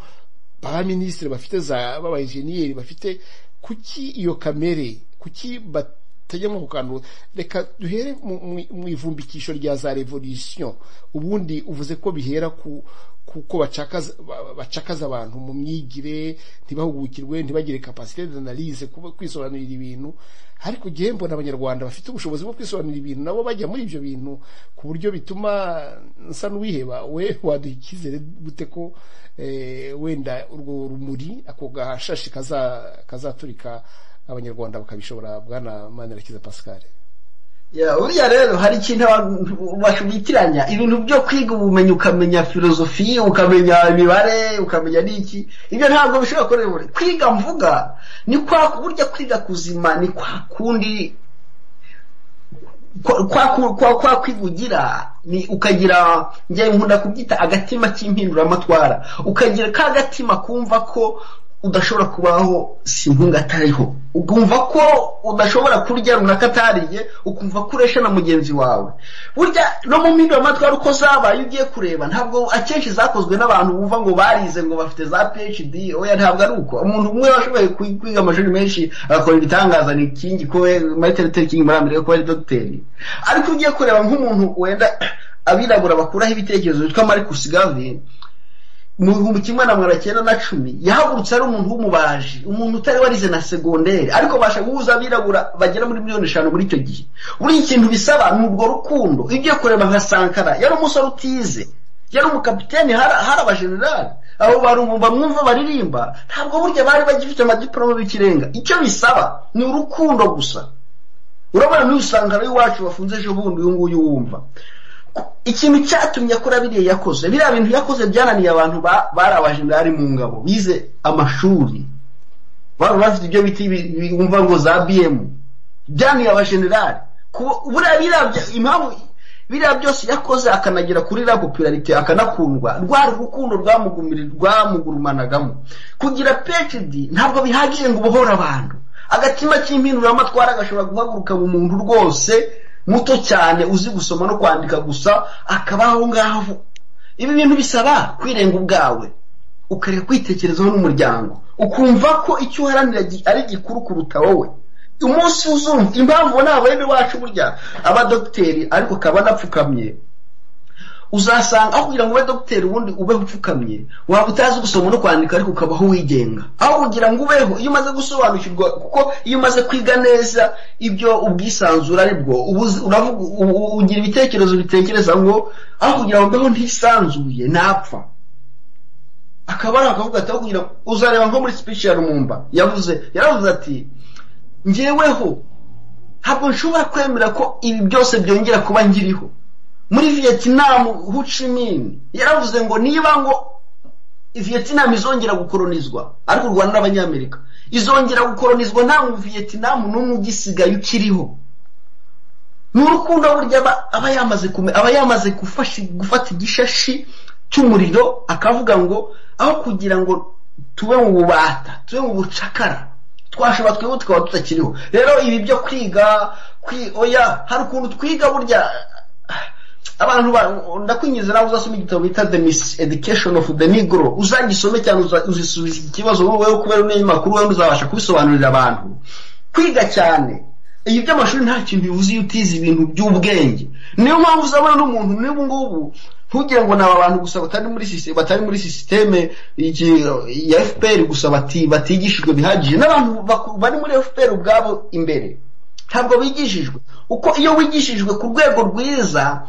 ba minisitiri bafite za baba enjeniyeri bafite kuki iyo kamere kuki batajya nko ku kantu reka duhere mu- mu- mu ivumbikisho rya za revolisiyo ubundi uvuze ko bihera ku kuko bacakaza ba- bacakaza abantu mu myigire ntibahugukirwe ntibagire kapasite d'analyse kuba kwisobanurira ibintu ariko igihe mbona abanyarwanda bafite ubushobozi bwo kwisobanurira ibintu nabo bajya muri ibyo bintu ku buryo bituma nsa n'uwiheba we waduha icyizere gute ko eh, wenda urwo rumuri ako gashashi kaza- kazaturika abanyarwanda bakabishobora bwana manirakiza pascal ya, buriya rero hari ikintu abantu bashubitiranya ibintu byo kwiga ubumenyi ukamenya filozofi ukamenya imibare ukamenya n'iki ibyo ntabwo bishobora kuba buri kwiga mvuga ni kwa burya kwiga kuzima ni kwa kundi kwa kwa ku- kwa, kwa kwiga ugira ni ukagira njye nkunda kubyita agatima k'impinduramatwara ukagira ka gatima kumva ko udashobora kubaho simpunga atariho ukumva ko udashobora kurya runaka atariye ukumva ko uresha na mugenzi wawe burya no mu mpinduramatwara uko zabaye ugiye kureba ntabwo akenshi zakozwe n'abantu bumva ngo barize ngo bafite za phd oya ntabwo ari uko umuntu umwe washoboye kwi- kwiga amashuri menshi agakora ibitangaza ni kingi ko we- martin luther king muri amerika ko ari dogiteri ariko ugiye kureba nk'umuntu wenda abirabura bakuraho ibitekerezo witwa marcus garvey mu bihumbi kimwe na magana cyenda na cumi yahagurutse ari umuntu w'umubaji umuntu utari warize na segonderi ariko basha guhuza abirabura bagera muri miliyoni eshanu muri icyo gihe buri ikintu bisaba ni urwo rukundo iyo ugiye kureba nka sankara yari umusore utize yari umukapiteni hari hari abajenerali abo barumva mwumva baririmba ntabwo burya bari bagifite amadiporome y'ikirenga icyo bisaba ni urukundo gusa urabona n'usanga ari iwacu bafunze ejo bundi uyu nguyu wumva ikintu cyatumye akora biriya yakoze biriya bintu yakoze byananiye abantu bari abajendari mu ngabo bize amashuri baba bafite ibyo biti bumva ngo za biyemu byananiye abajenerali impamvu biriya byose yakoze akanagera kuri la popularite akanakundwa rwari urukundo rwamugurumanagamo kugira pecidi ntabwo bihagije ngo ubohore abantu agatima k'impinduramatwara agashobora guhaguruka mu muntu rwose muto cyane uzi gusoma no kwandika gusa akabaho ngaho ibi bintu bisaba kwirenga ubwawe ukareka kwitekerezaho n'umuryango ukumva ko icyo uharanira ari gikuru kuruta wowe umunsi uzumva impamvu nta bene wacu burya abadogiteri ariko ukaba anapfukamye uzasanga aho kugira ngo ube dogiteri ubundi ube upfukamye waba utazi gusoma no kwandika ariko ukabaho wigenga aho kugira ngo ubeho iyo umaze gusobanukirwa kuko iyo umaze kwiga neza ibyo ubwisanzura aribwo ugira ibitekerezo bitekereza ngo aho kugira ngo ubeho ntisanzuye ntapfa akaba ari akavuga ati aho kugira ngo uzareba nko muri speech ya rumumba yavuze yaravuze ati ngeweho ntabwo nshobora kwemera ko ibi byose byongera kuba nkiriho muri vietnam hucimini yaravuze ngo niba ngo vietnam izongera gukoronizwa ariko u rwanda n'abanyamerika izongera gukoronizwa nta mu vietnam n'umwe ugisigaye ukiriho ni urukundo burya aba yamaze aba yamaze gufata igishashi cy'umuriro akavuga ngo aho kugira ngo tube mu bubata tube mu bucakara twashobora twebwe tukaba tutakiriho rero ibi byo kwiga oya hari ukuntu twiga burya abantu ndakwinjiza nawe uzasoma igitabo bita the miss education of the negro uzagisome cyane uzisubiza iki kibazo wowe kubera umenye makuru wowe uzabasha kubisobanurira abantu kwiga cyane ibi by'amashuri nta kintu bivuze iyo utize ibintu by'ubwenge niyo mpamvu uzabona n'umuntu n'ubu ngubu ntugire ngo ni aba bantu gusa batari muri sisiteme batari muri sisiteme ya fpr gusa batigishijwe bihagije n'abantu bari muri fpr ubwabo imbere ntabwo bigishijwe uko iyo wigishijwe ku rwego rwiza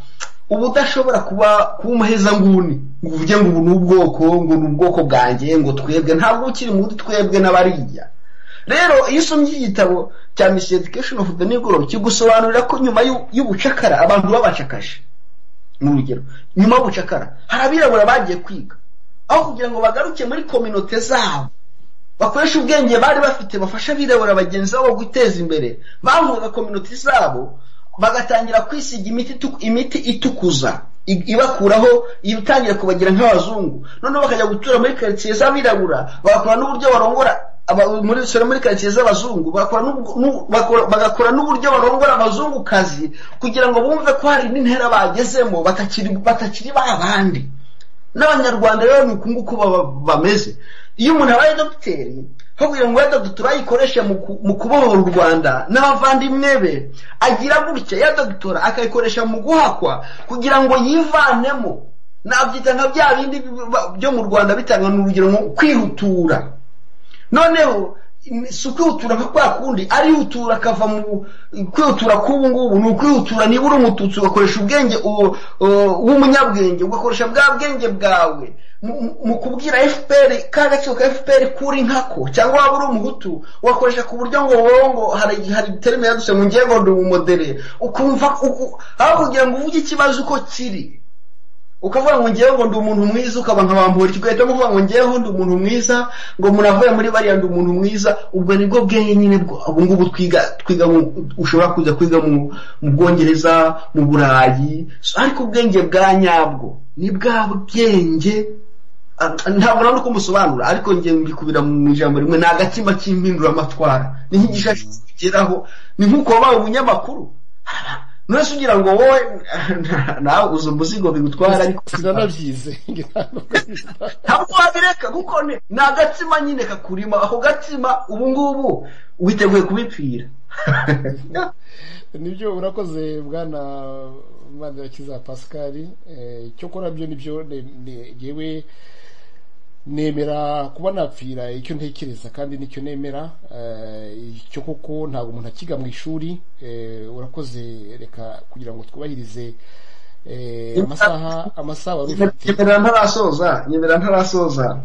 uba udashobora kuba kuba umuhezanguni ngo uvuge ngo ubu ni ubwoko ngo ni ubwoko bwanjye ngo twebwe ntabwo ukiri muri twebwe n'abariya rero iyo usomye iki gitabo cya misi education of the negro kigusobanurira ko nyuma y'ubucakara abantu babacakashe mu rugero nyuma y'ubucakara hari abirabura bagiye kwiga aho kugira ngo bagaruke muri kominote zabo bakoresha ubwenge bari bafite bafasha abirabura bagenzi babo guteza imbere bavuga kominote zabo bagatangira kwisiga imiti itukuza ibakuraho itangira kubagira nk'abazungu noneho bakajya gutura muri karitsiye z'abirabura bagakora n'uburyo barongora muri sore muri karitsiye z'abazungu bagakora n'uburyo barongora abazungukazi kugira ngo bumve ko hari n'intera bagezemo batakiri ba bandi n'abanyarwanda rero ni uku nguku bameze iyo umuntu abaye dogiteri aho kugira ngo wenda turayikoreshe mu kubohora u rwanda n'abavandimwe be agira gutya ya dogitora akayikoresha mu guhakwa kugira ngo yivanemo nabyita nka bya bindi byo mu rwanda bitanga urugero nko kwihutura noneho si ukwihutura nka kwa kundi arihutura akava mu kwihutura k'ubu ngubu ni ukwihutura niba uri umututsi ugakoresha ubwenge w'umunyabwenge ugakoresha bwa bwenge bwawe mu kubwira fpr ka gaciro ka fpr kuri nkako cyangwa waba uri umuhutu ugakoresha ku buryo ngo wowe ngo hari terime yaduse mu ngengo ndi umumodere ukumva aho kugira ngo uvuge ikibazo uko kiri ukavuga ngo ngewe ngo ndi umuntu mwiza ukaba nka bambura ugahita uvuga ngo ngewe ndi umuntu mwiza ngo munavuye muri bariya ndi umuntu mwiza ubwo nibwo bwenge nyine ubu ngubu twiga twiga ushobora kujya kwiga mu bwongereza mu burayi ariko ubwenge bwa nyabwo ni bwa bwenge ntabwo nawe uko umusobanura ariko ngewe mbikubira mu ijambo rimwe ni agatima k'impinduramatwara ni nk'igishashi kigeraho ni nk'uko wabaye umunyamakuru nose ugira ngo wowe nawe uzi umuzigo bigutwara ariko sinanabyize ntabwo wabireka kuko ni agatsima nyine kakurima ako gatsima ubu ngubu witeguye kubipfira nibyo urakoze bwana mpandirakiza pascal icyo kora byo nibyo yewe nemera kuba napfira icyo ntekereza kandi nicyo nemera icyo koko ntabwo umuntu akiga mu ishuri urakoze reka kugira ngo twubahirize amasaha amasaha wari ufite nyemera ntarasoza nyemera ntarasoza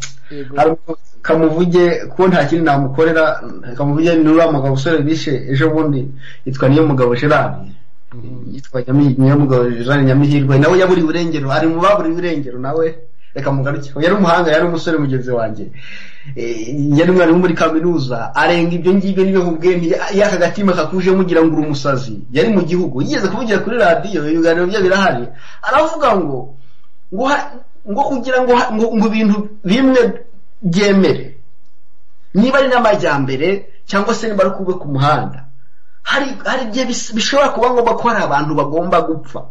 kamuvuge ko nta kindi namukorera kamuvuge ni uriya mugabo usore bishe ejo bundi yitwa niyo mugabo gerard yitwa nyamugabo jean nyamihirwe nawe yaburiye irengero ari mu baburiye irengero nawe reka mugaruke yari umuhanga yari umusore mugenzi wanjye yari umwana wo muri kaminuza arenga ibyo ngibyo n'ibihugu bwe y'aka gatima kakuje mugira ngo uri umusazi yari mu gihugu yigeze kuvugira kuri radiyo ibiganiro bye birahari aravuga ngo ngo kugira ngo ngo ibintu bimwe byemere niba ari n'amajyambere cyangwa se niba ari kuba ku muhanda hari igihe bishobora kuba ngombwa ko hari abantu bagomba gupfa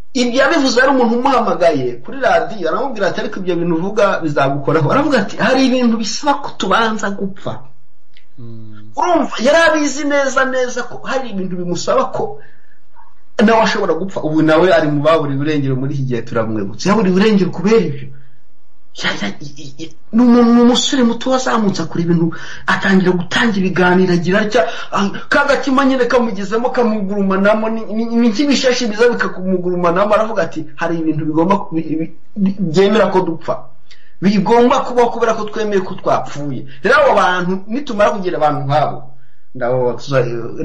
ibyo yabivuze ari umuntu umuhamagaye kuri radiyo aramubwira ati ariko ibyo bintu uvuga bizagukoraho aravuga ati hari ibintu bisaba ko tubanza gupfa urumva yari abizi neza neza ko hari ibintu bimusaba ko nawe ashobora gupfa ubu nawe ari mu baburi burengero muri iki gihe turamwibutse yaburi burengero kubera ibyo ni umusore muto wazamutse akora ibintu atangira gutanga ibiganiro agira atya kagatima nyine kamugezemo kamugurumanamo n'inkibishashi biza bikamugurumanamo aravuga ati hari ibintu bigomba byemera ko dupfa bigomba kubaho kubera ko twemeye ko twapfuye rero abo bantu nitumara kugira abantu nk'abo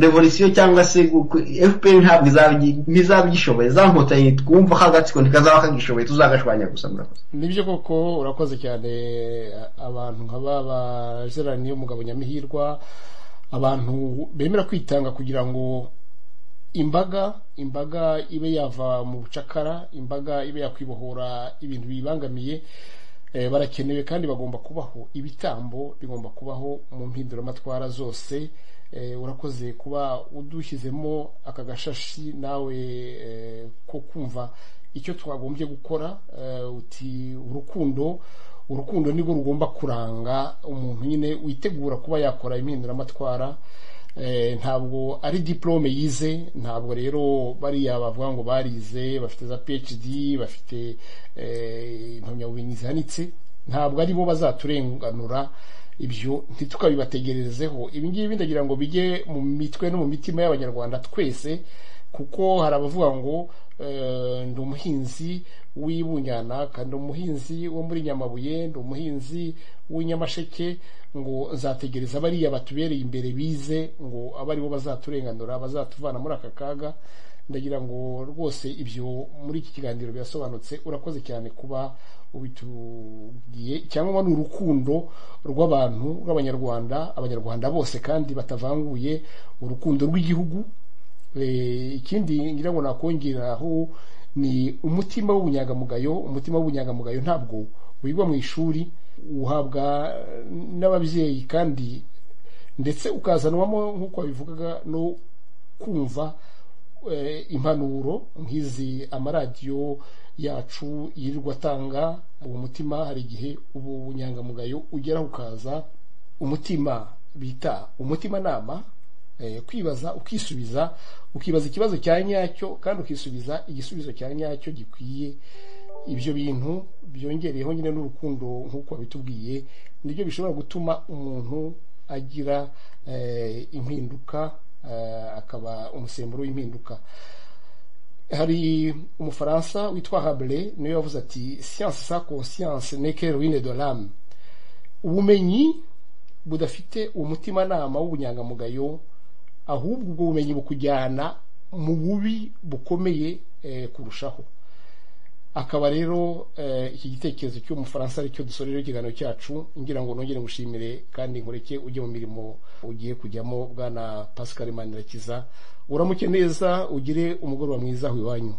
revolisiyo cyangwa se fpr ntabwo izaba igishoboye za nkotanyi twumva ko agatsiko ntikazaba kagishobeye tuzagashwanya gusa murakoze nibyo koko urakoze cyane abantu nk'aba bazeraniye umugabo nyamihirwa abantu bemera kwitanga kugira ngo imbaga imbaga ibe yava mu bucakara imbaga ibe yakwibohora ibintu biyibangamiye barakenewe kandi bagomba kubaho ibitambo bigomba kubaho mu mpinduramatwara zose urakoze kuba udushyizemo aka gashashi nawe ko kumva icyo twagombye gukora uti urukundo urukundo nirwo rugomba kuranga umuntu nyine witegura kuba yakora impinduramatwara ntabwo ari diplome yize ntabwo rero bariya bavuga ngo barize bafite za phd bafite impamyabumenyi zihanitse ntabwo aribo bazaturenganura ibyo ntitukabibategererezeho ibi ngibi ndagira ngo bijye mu mitwe no mu mitima y'abanyarwanda twese kuko hari abavuga ngo ndi umuhinzi w'ibunyanaka ndi umuhinzi wo muri nyamabuye ndi umuhinzi w'inyamasheke ngo nzategereza bariya batubereye imbere bize ngo abe aribo bazaturenganura bazatuvana muri aka kaga ndagira ngo rwose ibyo muri iki kiganiro birasobanutse urakoze cyane kuba ubitubwiye cyangwa ni urukundo rw'abantu rw'abanyarwanda abanyarwanda bose kandi batavanguye urukundo rw'igihugu ikindi ngira ngo nakongeraho ni umutima w'ubunyangamugayo umutima w'ubunyangamugayo ntabwo wigwa mu ishuri uhabwa n'ababyeyi kandi ndetse ukazanwamo nk'uko babivugaga no kumva impanuro nk'izi amaradiyo yacu yirirwa atanga uwo mutima hari igihe ubu bunyangamugayo ugera ukaza umutima bita umutimanama kwibaza ukisubiza ukibaza ikibazo cya nyacyo kandi ukisubiza igisubizo cya nyacyo gikwiye ibyo bintu byongereyeho nyine n'urukundo nk'uko babitubwiye nibyo bishobora gutuma umuntu agira impinduka akaba umusemburo w'impinduka hari umufaransa witwa habure niwe wavuze ati siyanse sa konsiyanse neke ruine de l'âme ubumenyi budafite umutimanama w'ubunyangamugayo ahubwo ubwo bumenyi bukujyana mu bubi bukomeye kurushaho akaba rero iki gitekerezo cy'umufaransa aricyo dusorera ikiganiro cyacu ngira ngo nongere ngushimire kandi nkureke ujye mu mirimo ugiye kujyamo bwana pascal manirakiza uramuke neza ugire umugoroba mwiza aho iwanyu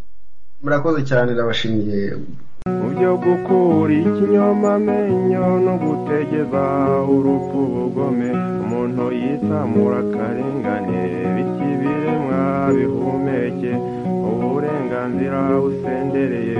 murakoze cyane ndabashimiye mu byo gukura ikinyomamenyo no gutegeza urupfu ubugome umuntu yisamura akarengane bityo ibiremwa bihumeke uburenganzira busendereye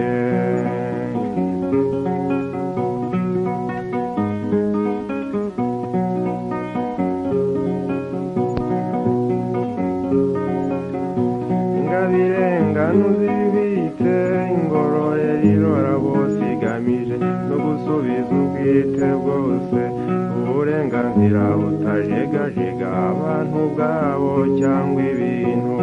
ingano zibitse ingororero irora bose igamije no gusubiza ubwite bwose uburenganzira butajegajega abantu bwabo cyangwa ibintu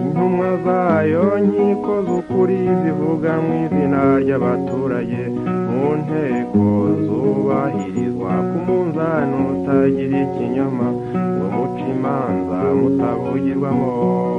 intumwa zayo nkiko z'ukuri zivuga mu izina abaturage mu nteko zubahirizwa ku munzani utagira ikinyoma ngo muce imanza mutabugirwamo